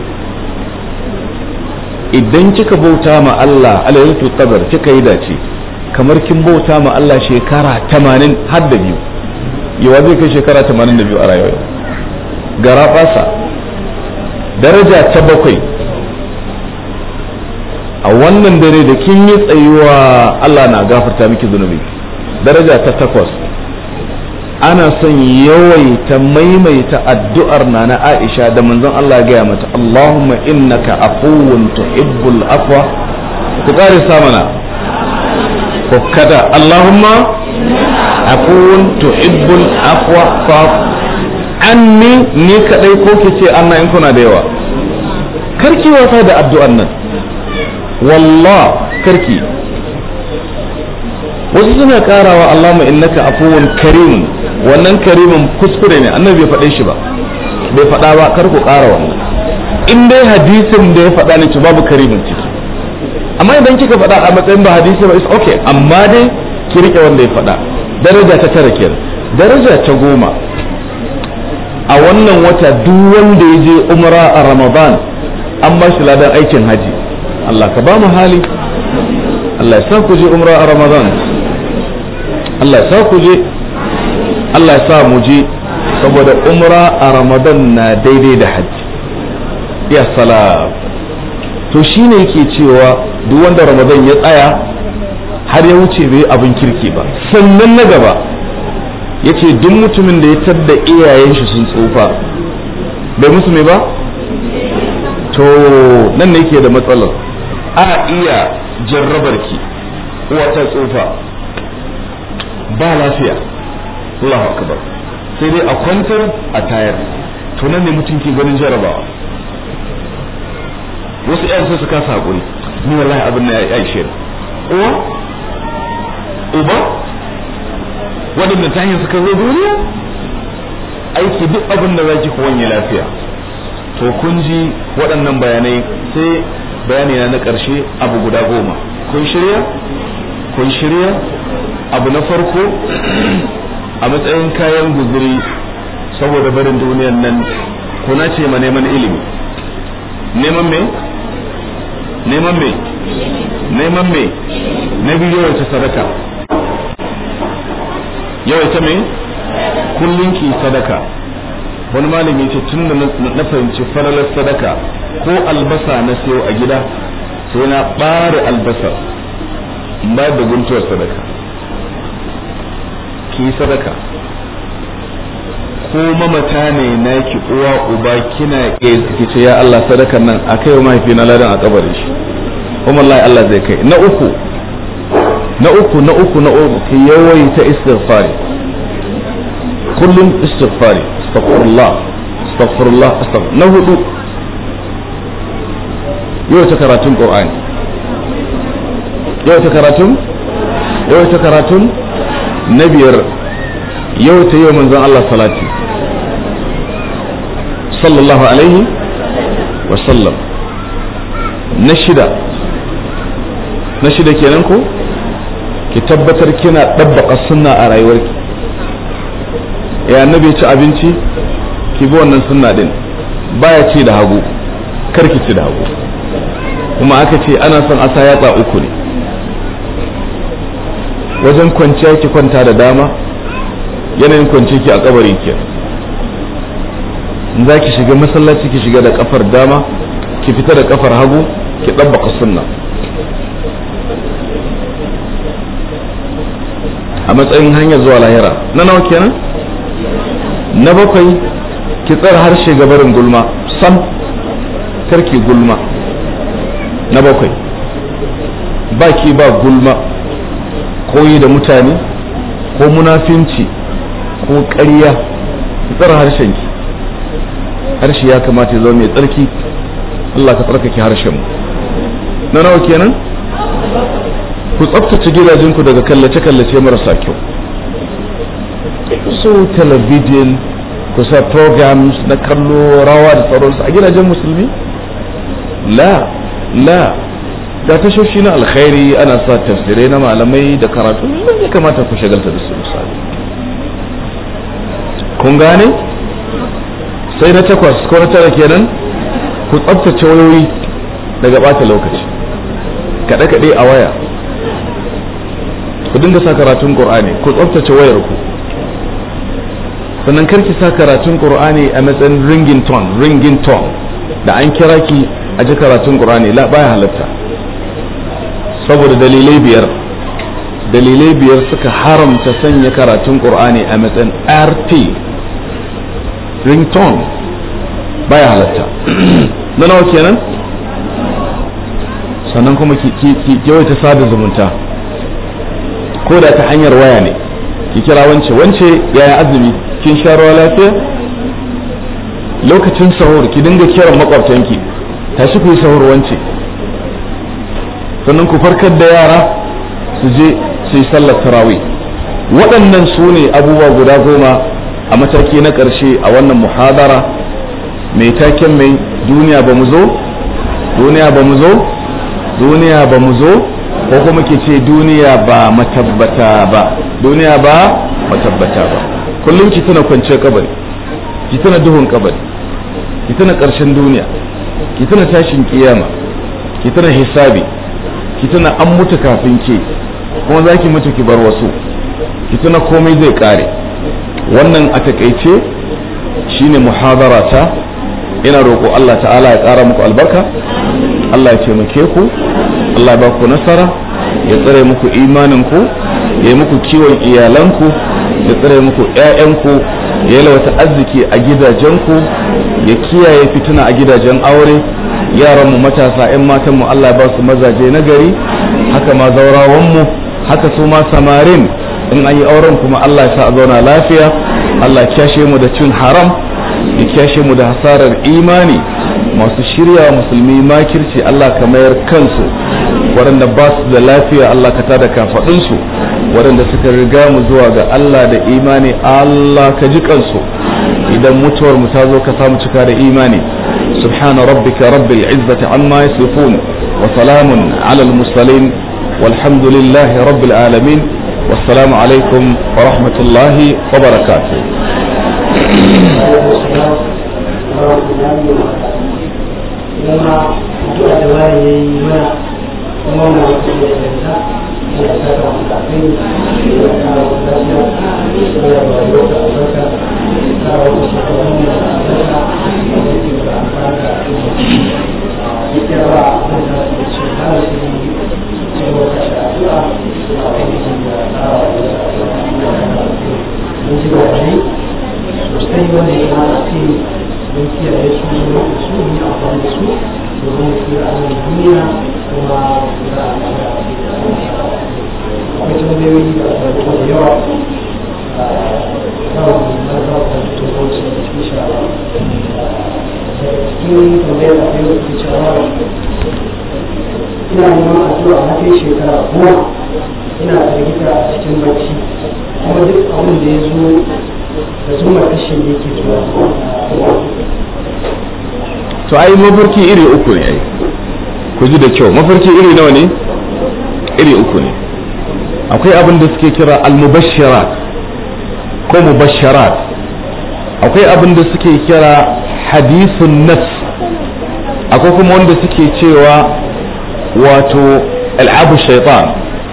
idan kika bauta ma Allah a lailatul qadr kika yi dace kamar kin bauta ma Allah shekara 80 har da biyu yawa zai kai shekara 82 a rayuwa gara fasa daraja ta bakwai a wannan dare da kin yi tsayuwa Allah na gafarta miki zunubi daraja ta takwas ana son yawaita maimaita addu'ar na na Aisha da manzon Allah ya gaya mata Allahumma innaka afuwun tuhibbul afwa ku kare samana ko kada Allahumma afuwun tuhibbul afwa fa anni ni kadai ko kice Allah in kuna da yawa karki wasa da addu'ar nan wallah karki wasu suna karawa Allahumma innaka afuwun karimun wannan karimin kuskure ne annabi bai faɗe shi ba bai faɗa ba kar ku ƙara wannan in dai hadisin da ya faɗa ne to babu karimin ciki amma idan kika faɗa a matsayin ba hadisi ba is okay amma dai ki rike wanda ya faɗa daraja ta tara kenan daraja ta goma a wannan wata duk wanda ya je umra a ramadan an ba shi ladan aikin haji Allah ka ba mu hali Allah ya sa ku je umra a ramadan Allah ya sa ku je Allah ya sa mu je saboda umra a ramadan na daidai da hajji ya salam to shine yake cewa duk wanda ramadan ya tsaya har ya wuce bai abin kirki ba sannan na gaba ya ce duk mutumin da ya tadda iyayen shi sun tsufa bai musu mai ba to nan ne ke da matsalar a iya jarrabar ki uwa ta tsufa ba lafiya Allahu akbar sai dai a kwantar a tayar to nan ne mutum ke ganin jarabawa wasu yan sai su kasa hakuri ni wallahi abin na ya ishe uwa uba waɗanda ta hanyar suka zo duniya aiki duk abin da zaki ku wanye lafiya to kun ji waɗannan bayanai sai bayani na na ƙarshe abu guda goma kun shirya kun shirya abu na farko a matsayin kayan guzuri saboda barin duniyan nan kuna ce ma neman ilimi neman me neman me neman me na biyu yawaita sadaka yawaita me kullum ki sadaka wani malami ce tun da na fahimci falalar sadaka ko albasa na sayo a gida sai na ɓare albasa ba da guntuwar sadaka ki sadaka ko mamata ne naki uwa uba kina ki ce ya Allah sadakan nan a kai mahaifi na ladan a kabarin shi kuma Allah Allah zai kai na uku na uku na uku na uku ki yawaita istighfari kullum istighfari astaghfirullah astaghfirullah astaghfir na hudu yawaita karatun qur'ani yawaita karatun yawaita karatun na biyar yawaita yau manzon Allah salati sallallahu alaihi wa sallam na shida na shida kenan ko ki tabbatar kina ɗabbaka sunna a rayuwarki ya annabi ci abinci ki bi wannan sunna din baya ci da hagu kar ki ci da hagu kuma aka ce ana son asa yatsa uku ne wajen kwanciya ki kwanta da dama yanayin kwanci ki a kabari ke in za ki shiga masallaci ki shiga da kafar dama ki fita da kafar hagu ki ɗabbaka sunna a matsayin hanyar zuwa lahira na nawa kenan na bakwai ki tsara harshe gabarin gulma sam karki gulma na bakwai baki ba gulma koyi da mutane ko munafinci ko ƙarya ki tsara harshenki harshe ya kamata ya zama mai tsarki Allah ka tsarkake harshen mu na nawa kenan ku tsaftace gidajenku daga kallace-kallace marasa kyau su talabijin ku sa programs na kallo rawa da sauransu a gidajen musulmi la la ga tashoshi na alkhairi ana sa tafsirai na malamai da karatu ya kamata ku shagalta da su misali kun gane sai na takwas ko na tara kenan ku tsabtace wayoyi daga bata lokaci kaɗe-kaɗe a waya ku dinga sa karatun qur'ani ku tsabtace wayar ku sannan karki sa karatun qur'ani a matsayin ringing tone ringing tone da an kira ki a ji karatun qur'ani la baya halatta saboda dalilai biyar dalilai biyar suka haramta sanya karatun qur'ani a matsayin rt ringtone baya halatta na nawa kenan sannan kuma ki yawaita sada zumunta ko da ta hanyar waya ne ki kira wance wance yaya azumi kin sha ruwa lafiya lokacin sahur ki dinga kiran makwabtanki tashi ku yi sahur wance sannan ku farkar da yara su je su yi sallar tarawih waɗannan su ne abubuwa guda goma a mataki na ƙarshe a wannan muhadara mai taken mai duniya ba mu zo duniya ba mu zo duniya ba mu zo ko kuma ke ce duniya ba matabbata ba duniya ba matabbata ba kullum ki tana kwanciyar kabari ki tana duhun kabari ki tana ƙarshen duniya ki tana tashin kiyama ki tana hisabi ki tana an mutu kafin ke kuma za ki mutu ki bar wasu ki tana komai zai kare wannan a takaice shine muhadara ta ina roƙo Allah ta'ala ya ƙara muku albarka Allah ya taimake ku Allah ya ba ku nasara ya tsare muku imaninku ya yi muku kiwon iyalanku ya tsare muku 'ya'yanku ya yalwata arziki a gidajenku ya kiyaye fitina a gidajen aure yaranmu matasa 'yan matanmu Allah ya ba su mazaje na gari haka ma zaurawanmu haka su ma samarin in an yi auren kuma Allah ya sa a zauna lafiya Allah ya kyashe mu da cin haram ya kyashe mu da hasarar imani masu shirya musulmi makirci Allah ka mayar kansu waɗanda ba su da lafiya Allah ka tada kafaɗinsu waɗanda suka riga mu zuwa ga Allah da imani Allah ka ji kansu idan mutuwar mu ta zo ka samu cika da imani subhana rabbika rabbil izzati amma yasifun wa salamun ala al mursalin walhamdulillahi rabbil alamin wassalamu alaikum wa rahmatullahi wa barakatuh kuma addu'a da wani ya yi mana kuma na wasu da yanta da ya saka mu kafin da ya kawo lafiya da ya ba yau da albarka da kawo wasu shekarun da albarka da ya ke da amfani da ya kira ba a kan da su ce har su yi ce wata da addu'a a wani da kawo da mun ji ba ne sosai wanda ya mata ce don kiyaye su su yi amfani da su domin su yi abin duniya kuma za a kara akwai tambayoyi da aka rubuta da yawa a kan na za ku tutoci insha Allah cikin tambayar da akwai wasu cewa ina neman addu'a na kai shekara goma ina firgita a cikin bacci kuma duk abin da ya zo da zuma kashin da yake zuwa to ai mafarki iri uku ne ai ku ji da kyau mafarki iri nawa ne iri uku ne akwai abin da suke kira al-mubashirat ko mubasharat akwai abin da suke kira hadithun nafs akwai kuma wanda suke cewa wato al'abu shaitan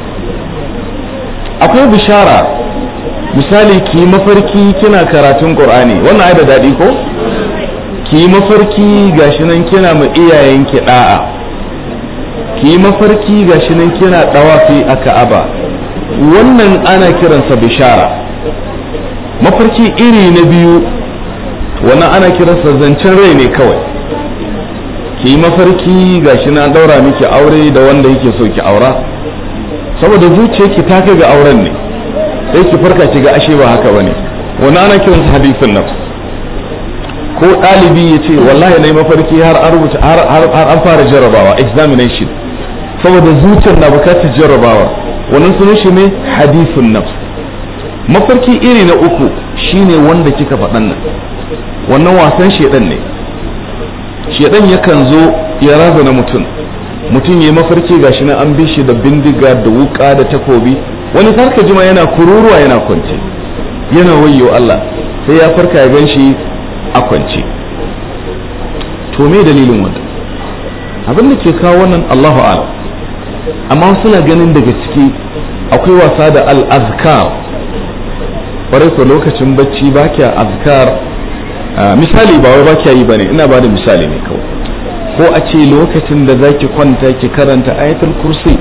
akwai bishara misali ki mafarki kina karatun qur'ani wannan ai da daɗi ko ki mafarki gashi nan kina ma iyayenki da'a ki mafarki gashi nan kina dawafi a ka'aba wannan ana kiransa bishara mafarki iri na biyu wannan ana kiransa zancen rai ne kawai ki mafarki gashi na daura miki aure da wanda yake so ki aura saboda zuciyarki ta kai ga auren ne sai ki farka ki ga ashe ba haka bane wannan ana kiransa hadisin nafs ko ɗalibi ya ce wallahi na yi mafarki har an rubuta har an fara jarrabawa examination saboda zuciyar na bukatar jarrabawa wannan sunan shi ne hadisun nafs mafarki iri na uku shine wanda kika faɗan nan wannan wasan shedan ne shedan yakan zo ya razana mutum mutum ya mafarki gashi na an bi shi da bindiga da wuka da takobi wani farka jima yana kururuwa yana kwance yana wayyo Allah sai ya farka ya gan shi a kwance to me dalilin wannan abin da ke kawo wannan Allahu a'lam amma suna ganin daga ciki akwai wasa da al-azkar kwarai ko lokacin bacci ba kya azkar misali ba wai ba kya yi bane ina ba da misali ne kawai ko a ce lokacin da zaki kwanta ki karanta ayatul kursi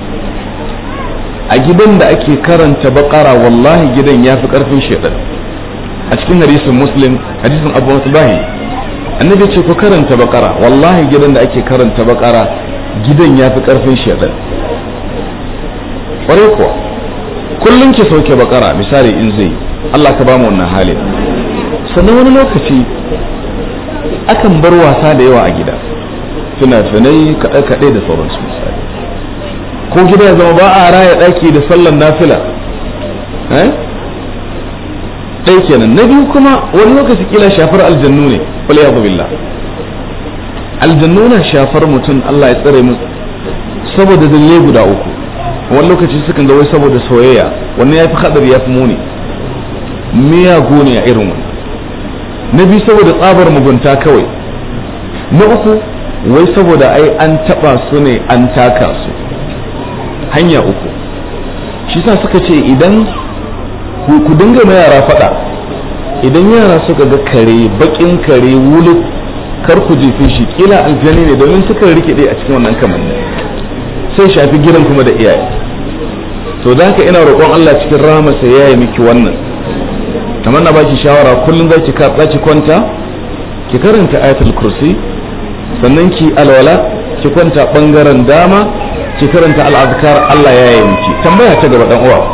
a gidan da ake karanta bakara wallahi gidan ya fi karfin shaitan a cikin hadisin muslim hadisin abu musbahi annabi ce ku karanta bakara wallahi gidan da ake karanta bakara gidan ya fi karfin shaitan kwarai kuwa kullum ki sauke bakara misali in zai Allah ka bamu wannan halin sannan wani lokaci akan bar wasa da yawa a gida fina-finai kaɗe-kaɗe da sauransu misali ko gida ya zama ba a raya ɗaki da sallan nafila ɗaya kenan na biyu kuma wani lokaci kila shafar aljannu ne wal billah aljannu na shafar mutum Allah ya tsare mu saboda dalilai guda uku wani lokaci sukan ga wai saboda soyayya wannan ya fi hadari ya fi muni miyagu ne a irin wani na biyu saboda tsabar mugunta kawai na uku wai saboda ai an taba su ne an taka su hanya uku shi sa suka ce idan ku dinga ma yara fada idan yara suka ga kare bakin kare wulu kar ku jefe shi kila aljani ne domin suka rikide a cikin wannan kamanni sai shafi gidan kuma da iyaye to da haka ina roƙon Allah cikin rahamarsa ya yi miki wannan kamar na baki shawara kullum za ki za ki kwanta ki karanta ayatul kursi sannan ki alwala ki kwanta bangaren dama ki karanta al'azkar Allah ya yi miki tambaya ta gaba dan uwa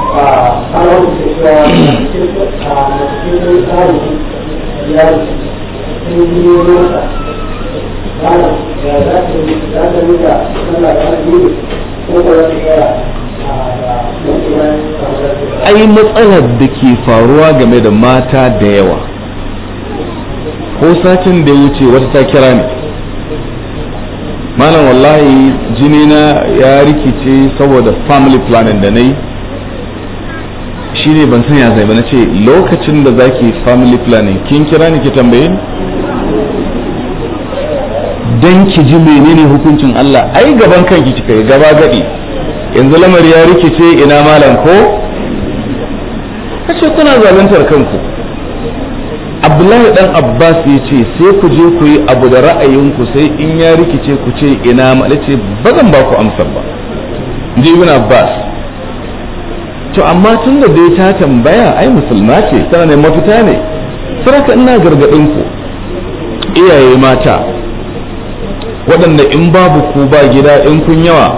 ai matsalar da ke faruwa game da mata da yawa ko satin da ya wuce wata ta kira ne malam wallahi jini na ya rikice saboda family planning da na yi shi ne ban san ya zai ba na ce lokacin da zaki family planning kin kira ni ki tambaye ni dan ki ji menene hukuncin Allah ai gaban kanki kika yi gaba gadi yanzu lamari ya rikice ina malam ko kace kuna zaluntar kanku Abdullahi dan Abbas ya ce sai ku je ku yi abu da ra'ayinku sai in ya rikice ku ce ina ma ce ba zan ba ku amsar ba ji ibn Abbas to amma tun da dai ta tambaya ai musulma ce tana ne mafita ne saraka ina gargadin ku iyaye mata waɗanda in babu ku ba gida in kun yawa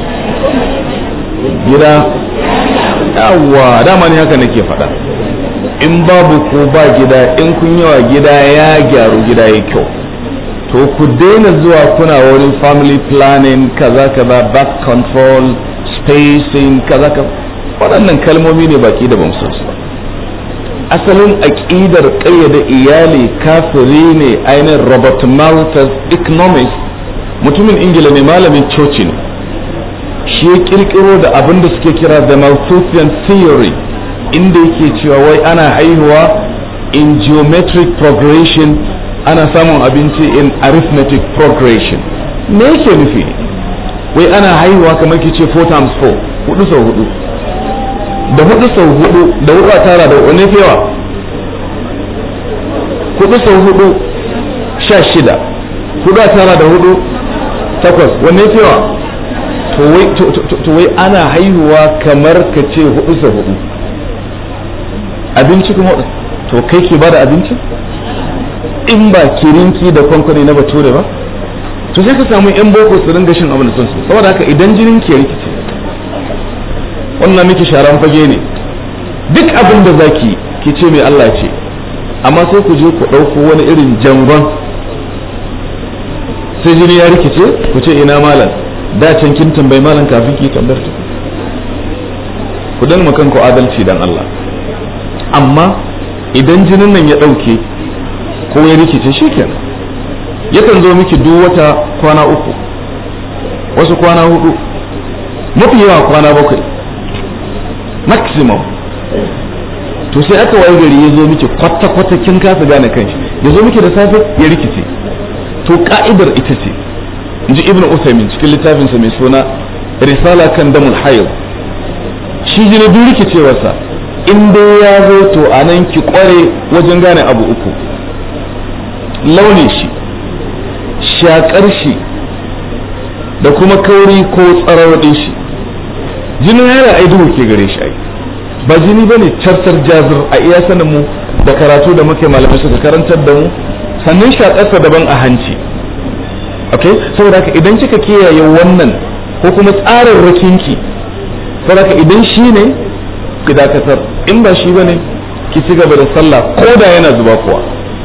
gida yawa dama ne haka nake faɗa in babu ku ba gida in kun yawa gida ya gyaru gida ya kyau to ku daina zuwa kuna wurin family planning kaza kaza back control spacing kaza kaza waɗannan kalmomi ne baki da ban su asalin aƙidar ƙayyade iyali kafiri ne ainihin robert malthus economist mutumin ingila ne malamin coci ne shi ya kirkiro da abin da suke kira the malthusian theory inda yake cewa wai ana haihuwa in geometric progression ana samun abinci in arithmetic progression me yake nufi wai ana haihuwa kamar ki ce 4 times 4 hudu sau hudu da hudu sau hudu da hudu a tara da wani fewa hudu sau hudu sha shida hudu a tara da hudu takwas wanne fewa to wai ana haihuwa kamar ka ce hudu sau hudu abinci kuma to kai ke bada abinci in ba kirinki da kwankwani na bature ba to sai ka samu yan boko su ringa shin abin da sun su saboda haka idan jinin ke rikice wannan miki sharan fage ne duk abin da zaki ki ce mai Allah ce amma sai ku je ku ɗauko wani irin jangon sai jini ya rikice ku ce ina malam da can kin tambayi malam kafin ki tambayar ta ku dan makan ku adalci dan Allah amma idan jinin nan ya ɗauke ko ya rikice shikenan yakan zo miki duk wata kwana uku wasu kwana hudu mafi yawa kwana bakwai maximum to sai aka waye gari ya zo miki kwata-kwata kin kasa gane kanshi ya zo miki da safe ya rikice to ka'idar ita ce inji ibn usaimin cikin littafinsa mai suna risala kan damul hayd shi jini duk rikicewarsa in dai ya zo to a nan ki kware wajen gane abu uku launin shi shakar shi da kuma kauri ko tsarawadin shi jinin yana ai duhu ke gare shi ai ba jini ba ne cartar jazir a iya sanin mu da karatu da muke malamai suka karantar da mu sannan shakarsa daban a hanci okay saboda haka idan kika kiyaye wannan ko kuma tsarin rakinki saboda haka idan shi ne ki dakatar in ba shi bane ki ci gaba da sallah ko da yana zuba kuwa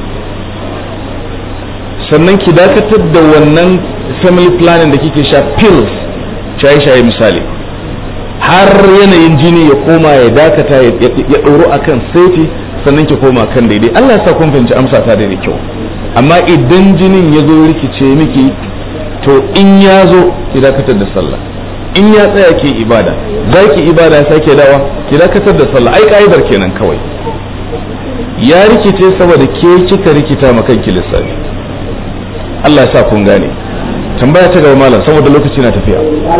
sannan ki dakatar da wannan family planning da kike sha pills shaye-shaye misali har yanayin jini ya koma ya dakata ya ɗoro akan safety sannan ki koma kan daidai Allah ya sa kun fahimci amsa ta da kyau amma idan jinin ya zo rikice miki to in ya zo ki dakatar da sallah in ya tsaya ke ibada za ki ibada ya sake dawa ki dakatar da sallah ai ka'idar kenan kawai ya rikice saboda ke kika rikita ma kanki lissafi Allah ya sa kun gane tambaya ta gaba malam saboda lokaci na tafiya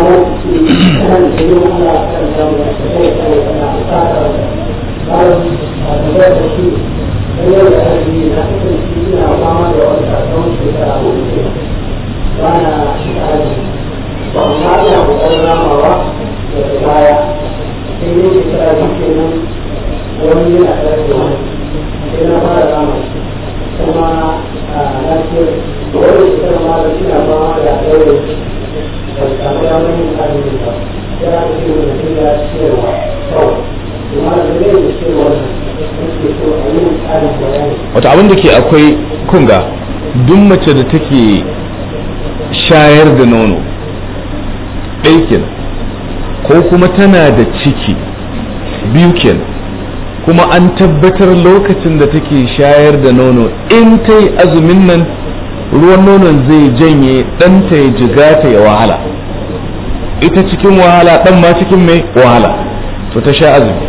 wata abin da ke akwai kunga duk mace da take shayar da nono ɗaya ko kuma tana da ciki biyu kenan kuma an tabbatar lokacin da take shayar da nono in ta yi azumin nan ruwan nonon zai janye ɗanta ya jigata ya wahala ita cikin wahala ɗan ma cikin mai wahala to ta sha azumi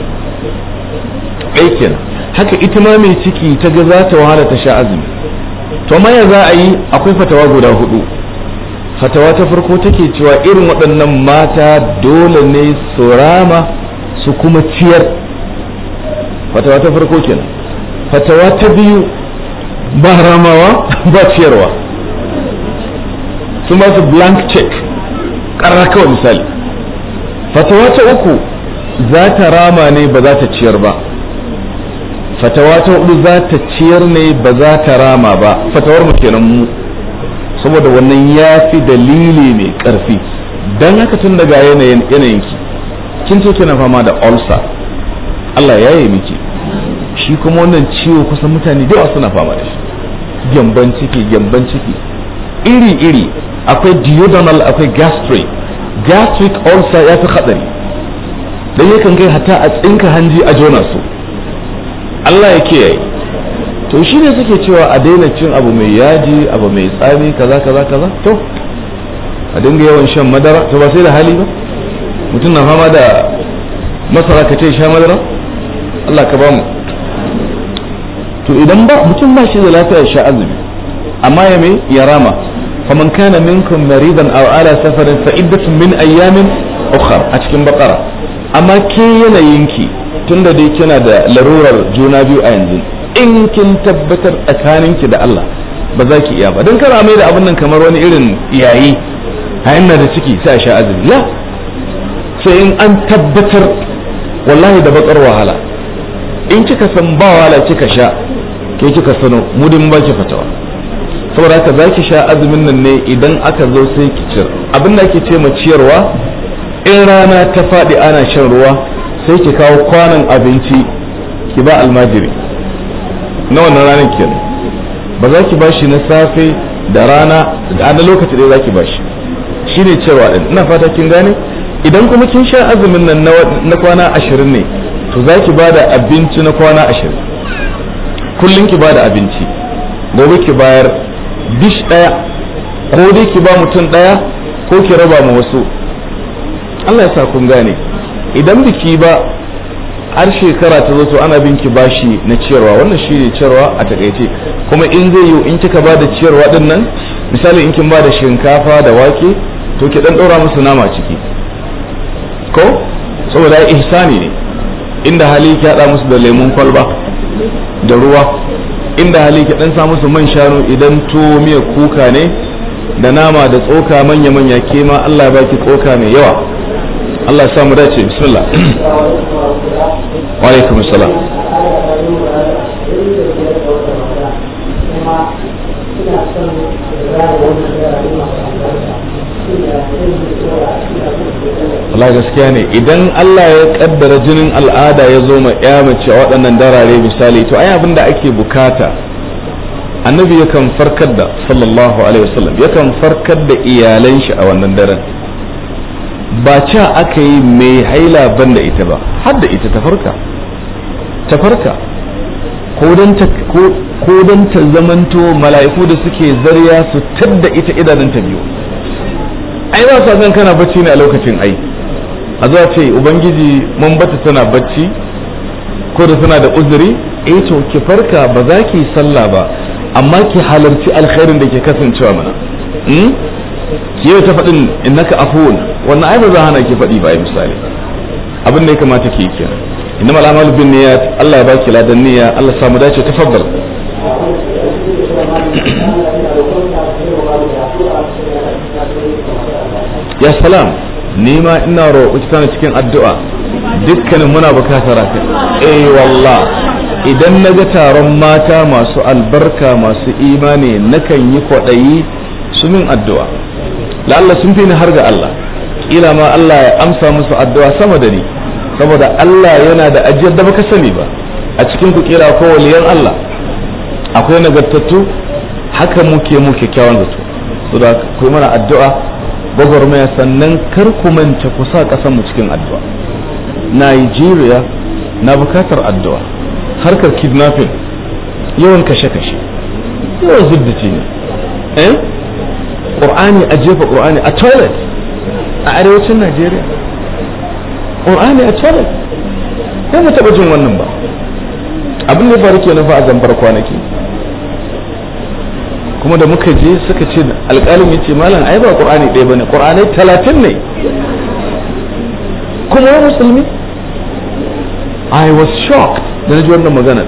ɗaya kenan haka ita ma mai ciki ta ga za ta wahala ta sha azumi to maya za a yi akwai fatawa guda hudu fatawa ta farko take cewa irin waɗannan mata dole ne su rama su kuma ciyar fatawa ta farko kenan fatawa ta biyu ba ramawa ba ciyarwa sun ba su blank check ƙarar kawai misali fatawa ta uku za ta rama ne ba za ta ciyar ba fatawa ta hudu za ta ciyar ne ba za ta rama ba fatawar mu kenan mu saboda wannan ya fi dalili mai karfi don haka tun daga yanayin yanayinki kin ce kina fama da ulcer Allah ya yi miki shi kuma wannan ciwo kusan mutane da yawa suna fama da shi gyamban ciki gyamban ciki iri iri akwai duodenal akwai gastric gastric ulcer ya fi hadari dan yakan kai hatta a tsinka hanji a jona su Allah ya kiyaye to shi ne suke cewa a daina cin abu mai yaji abu mai tsami kaza kaza kaza to a dinga yawan shan madara to ba sai da hali ba mutum na fama da masara ka ce sha madara Allah ka bamu to idan ba mutum ba shi da lafiya ya sha azumi amma ya me ya rama faman kana minkum maridan aw ala safarin fa iddatun min ayyamin ukhra a cikin bakara amma ke yanayinki tunda dai kina da larurar juna biyu a yanzu in kin tabbatar tsakaninki da Allah ba za ki iya ba don kana mai da abin nan kamar wani irin yayi a ina da ciki sai a sha azumi la sai in an tabbatar wallahi da bakar wahala in kika san ba wahala kika sha ke kika sano mu din ba ki fatawa saboda haka za ki sha azumin nan ne idan aka zo sai ki ciyar abin da ake ce ma ciyarwa in rana ta faɗi ana shan ruwa sai ki kawo kwanan abinci ki ba almajiri na wannan ranar kenan ba za ki bashi na safe da rana da na lokaci ɗaya za ki bashi shine cewa din ina fata kin gane idan kuma kin sha azumin nan na kwana ashirin ne to za ki ba da abinci na kwana ashirin kullum ki ba da abinci gobe ki bayar dish ɗaya ko dai ki ba mutum ɗaya ko ki raba ma wasu Allah ya sa kun gane idan biki ba har shekara ta zo to ana bin ki bashi na ciyarwa wannan shi ne ciyarwa a takaice kuma in zai yi in kika ba da ciyarwa din nan misali in kin ba da shinkafa da wake to ki dan ɗora musu nama ciki ko saboda ya ihsani ne inda hali ki haɗa musu da lemun kwalba da ruwa inda hali ki dan sa musu man shanu idan tuwo miya kuka ne da nama da tsoka manya-manya ke ma Allah ya baki tsoka mai yawa Allah ya samu dace bismillah wa alaikum assalam Allah gaskiya ne idan Allah ya kaddara jinin al'ada ya zo ma ya mace a waɗannan darare misali to ai abin da ake bukata annabi yakan farkar da sallallahu alaihi wasallam yakan farkar da iyalan shi a wannan daren ba ca aka yi mai haila ban da ita ba har da ita ta farka ta farka ko don ta ko don ta zamanto mala'iku da suke zarya su tadda ita idanun ta biyu ai ba sa san kana bacci ne a lokacin ai a zuwa ce ubangiji mun bata tana bacci ko da tana da uzuri eh to ki farka ba za ki sallah ba amma ki halarci alkhairin da ke kasancewa mana ki yau ta faɗin innaka afuwun wannan ai ba za hana ki faɗi ba ai misali abin da ya kamata ki yi kenan inna al'amal bin niyyat Allah ya baki ladan niyya Allah samu dace tafaddal ya salam ni ma ina roƙo ki tana cikin addu'a dukkanin muna bukatar haka eh wallah idan na ga taron mata masu albarka masu imani nakan yi kwaɗayi su min addu'a la'alla sun fi ni har ga Allah kila ma Allah ya amsa musu addu'a sama da ni saboda Allah yana da ajiyar da baka sani ba a cikin ku kila ko waliyan Allah akwai nagartattu haka muke mu kyakkyawan zato saboda ku mana addu'a gwagwarmaya sannan kar ku manta ku sa ƙasar mu cikin addu'a Nigeria na bukatar addu'a harkar kidnapping yawan kashe-kashe yawan zubdaci ne eh ƙur'ani a jefa ƙur'ani a toilet a arewacin najeriya ƙur'ani a toilet sai mu taɓa jin wannan ba abin da ya faru kenan fa a zambar kwanaki kuma da muka je suka ce alƙalin ya ce malam ai ba ƙur'ani ɗaya ba ne ƙur'anai talatin ne kuma ya musulmi I was shocked da na ji wannan maganar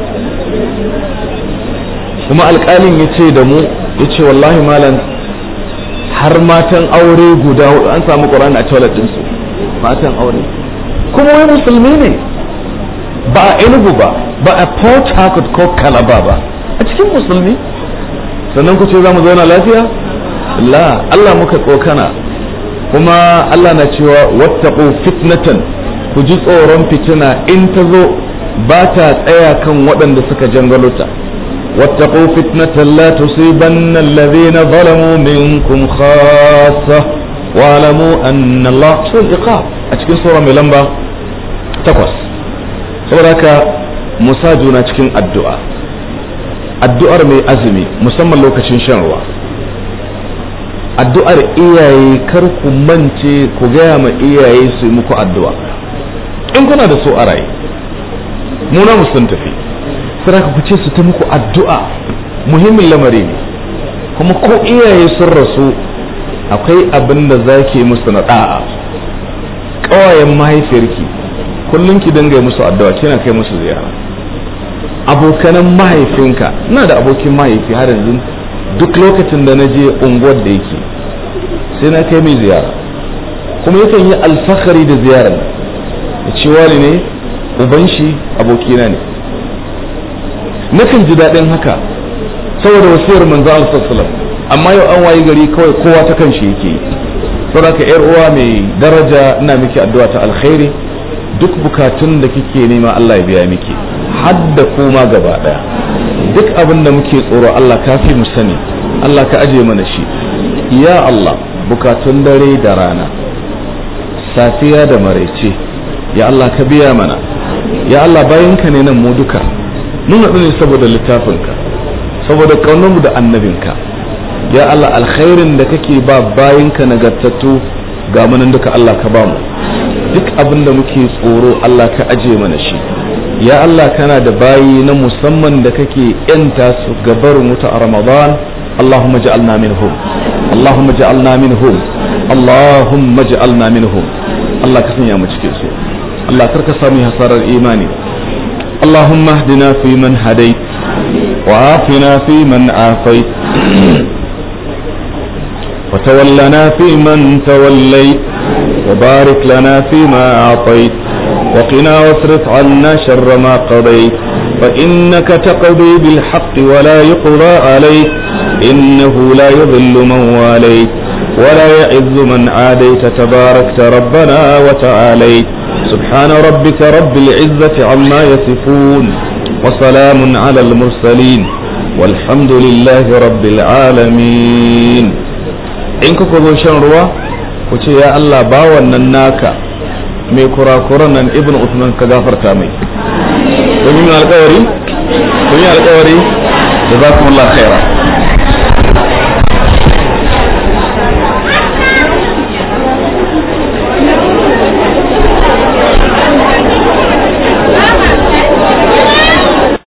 kuma alƙalin ya ce da mu ya ce wallahi malam har matan aure guda hudu an samu ƙur'ani a toilet ɗinsu matan aure kuma wai musulmi ne ba a enugu ba ba a port harcourt ko kalaba ba a cikin musulmi sannan ku ce za mu zauna lafiya la Allah muka tsokana kuma Allah na cewa wattaqu fitnatan ku ji tsoron fitina in ta zo ba ta tsaya kan waɗanda suka jangalota wattaqu fitnatan la tusibanna alladhina zalamu minkum khassa wa alamu anna Allah sul iqab a cikin sura mai lamba takwas saboda haka musa juna cikin addu'a addu'ar mai azumi musamman lokacin shan ruwa addu'ar iyaye kar ku mance ku gaya ma iyaye su yi muku addu'a in kuna da so a raye muna mu sun tafi sai ku ce su ta muku addu'a muhimmin lamari ne kuma ko iyaye sun rasu akwai abin da za ke musu na da'a ƙawayen mahaifiyarki kullum ki dinga musu addu'a kina kai musu ziyara abokanan mahaifinka ina da abokin mahaifi har yanzu duk lokacin da na je unguwar da yake sai na kai mai ziyara kuma yakan yi alfahari da ziyarar da cewa ne uban shi abokina ne nakan ji daɗin haka saboda wasiyar manzo Allah amma yau an wayi gari kawai kowa ta kan shi yake saboda ka yar uwa mai daraja ina miki addu'a ta alkhairi duk bukatun da kike nema Allah ya biya miki hadda kuma gaba daya duk abin da muke tsoro Allah ka fi mu sani Allah ka aje mana shi ya Allah bukatun dare da rana safiya da maraice ya Allah ka biya mana ya Allah bayanka ne nan mu duka mun haɗu ne saboda littafinka saboda ƙaunarmu da annabinka ya Allah alkhairin da kake ba bayanka nagartattu ga munan duka Allah ka bamu duk abin da muke tsoro Allah ka aje mana shi ya Allah kana da bayi na musamman da kake yanta su gabarin wuta a Ramadan Allahumma ja'alna minhum Allahumma ja'alna minhum Allahumma ja'alna minhum Allah ka sanya mu cikin su Allah karka sami hasarar imani اللهم اهدنا فيمن هديت وعافنا فيمن عافيت وتولنا فيمن توليت وبارك لنا فيما أعطيت وقنا واصرف عنا شر ما قضيت فإنك تقضي بالحق ولا يقضى عليك إنه لا يضل من واليت ولا يعز من عاديت تباركت ربنا وتعاليت سبحان ربك رب العزة عما يصفون وسلام على المرسلين والحمد لله رب العالمين in kuka zo shan ruwa ku ce ya Allah ba wannan naka mai kurakuran nan ibn Usman ka gafarta mai domin alkawari kun yi alƙawari da za ku khaira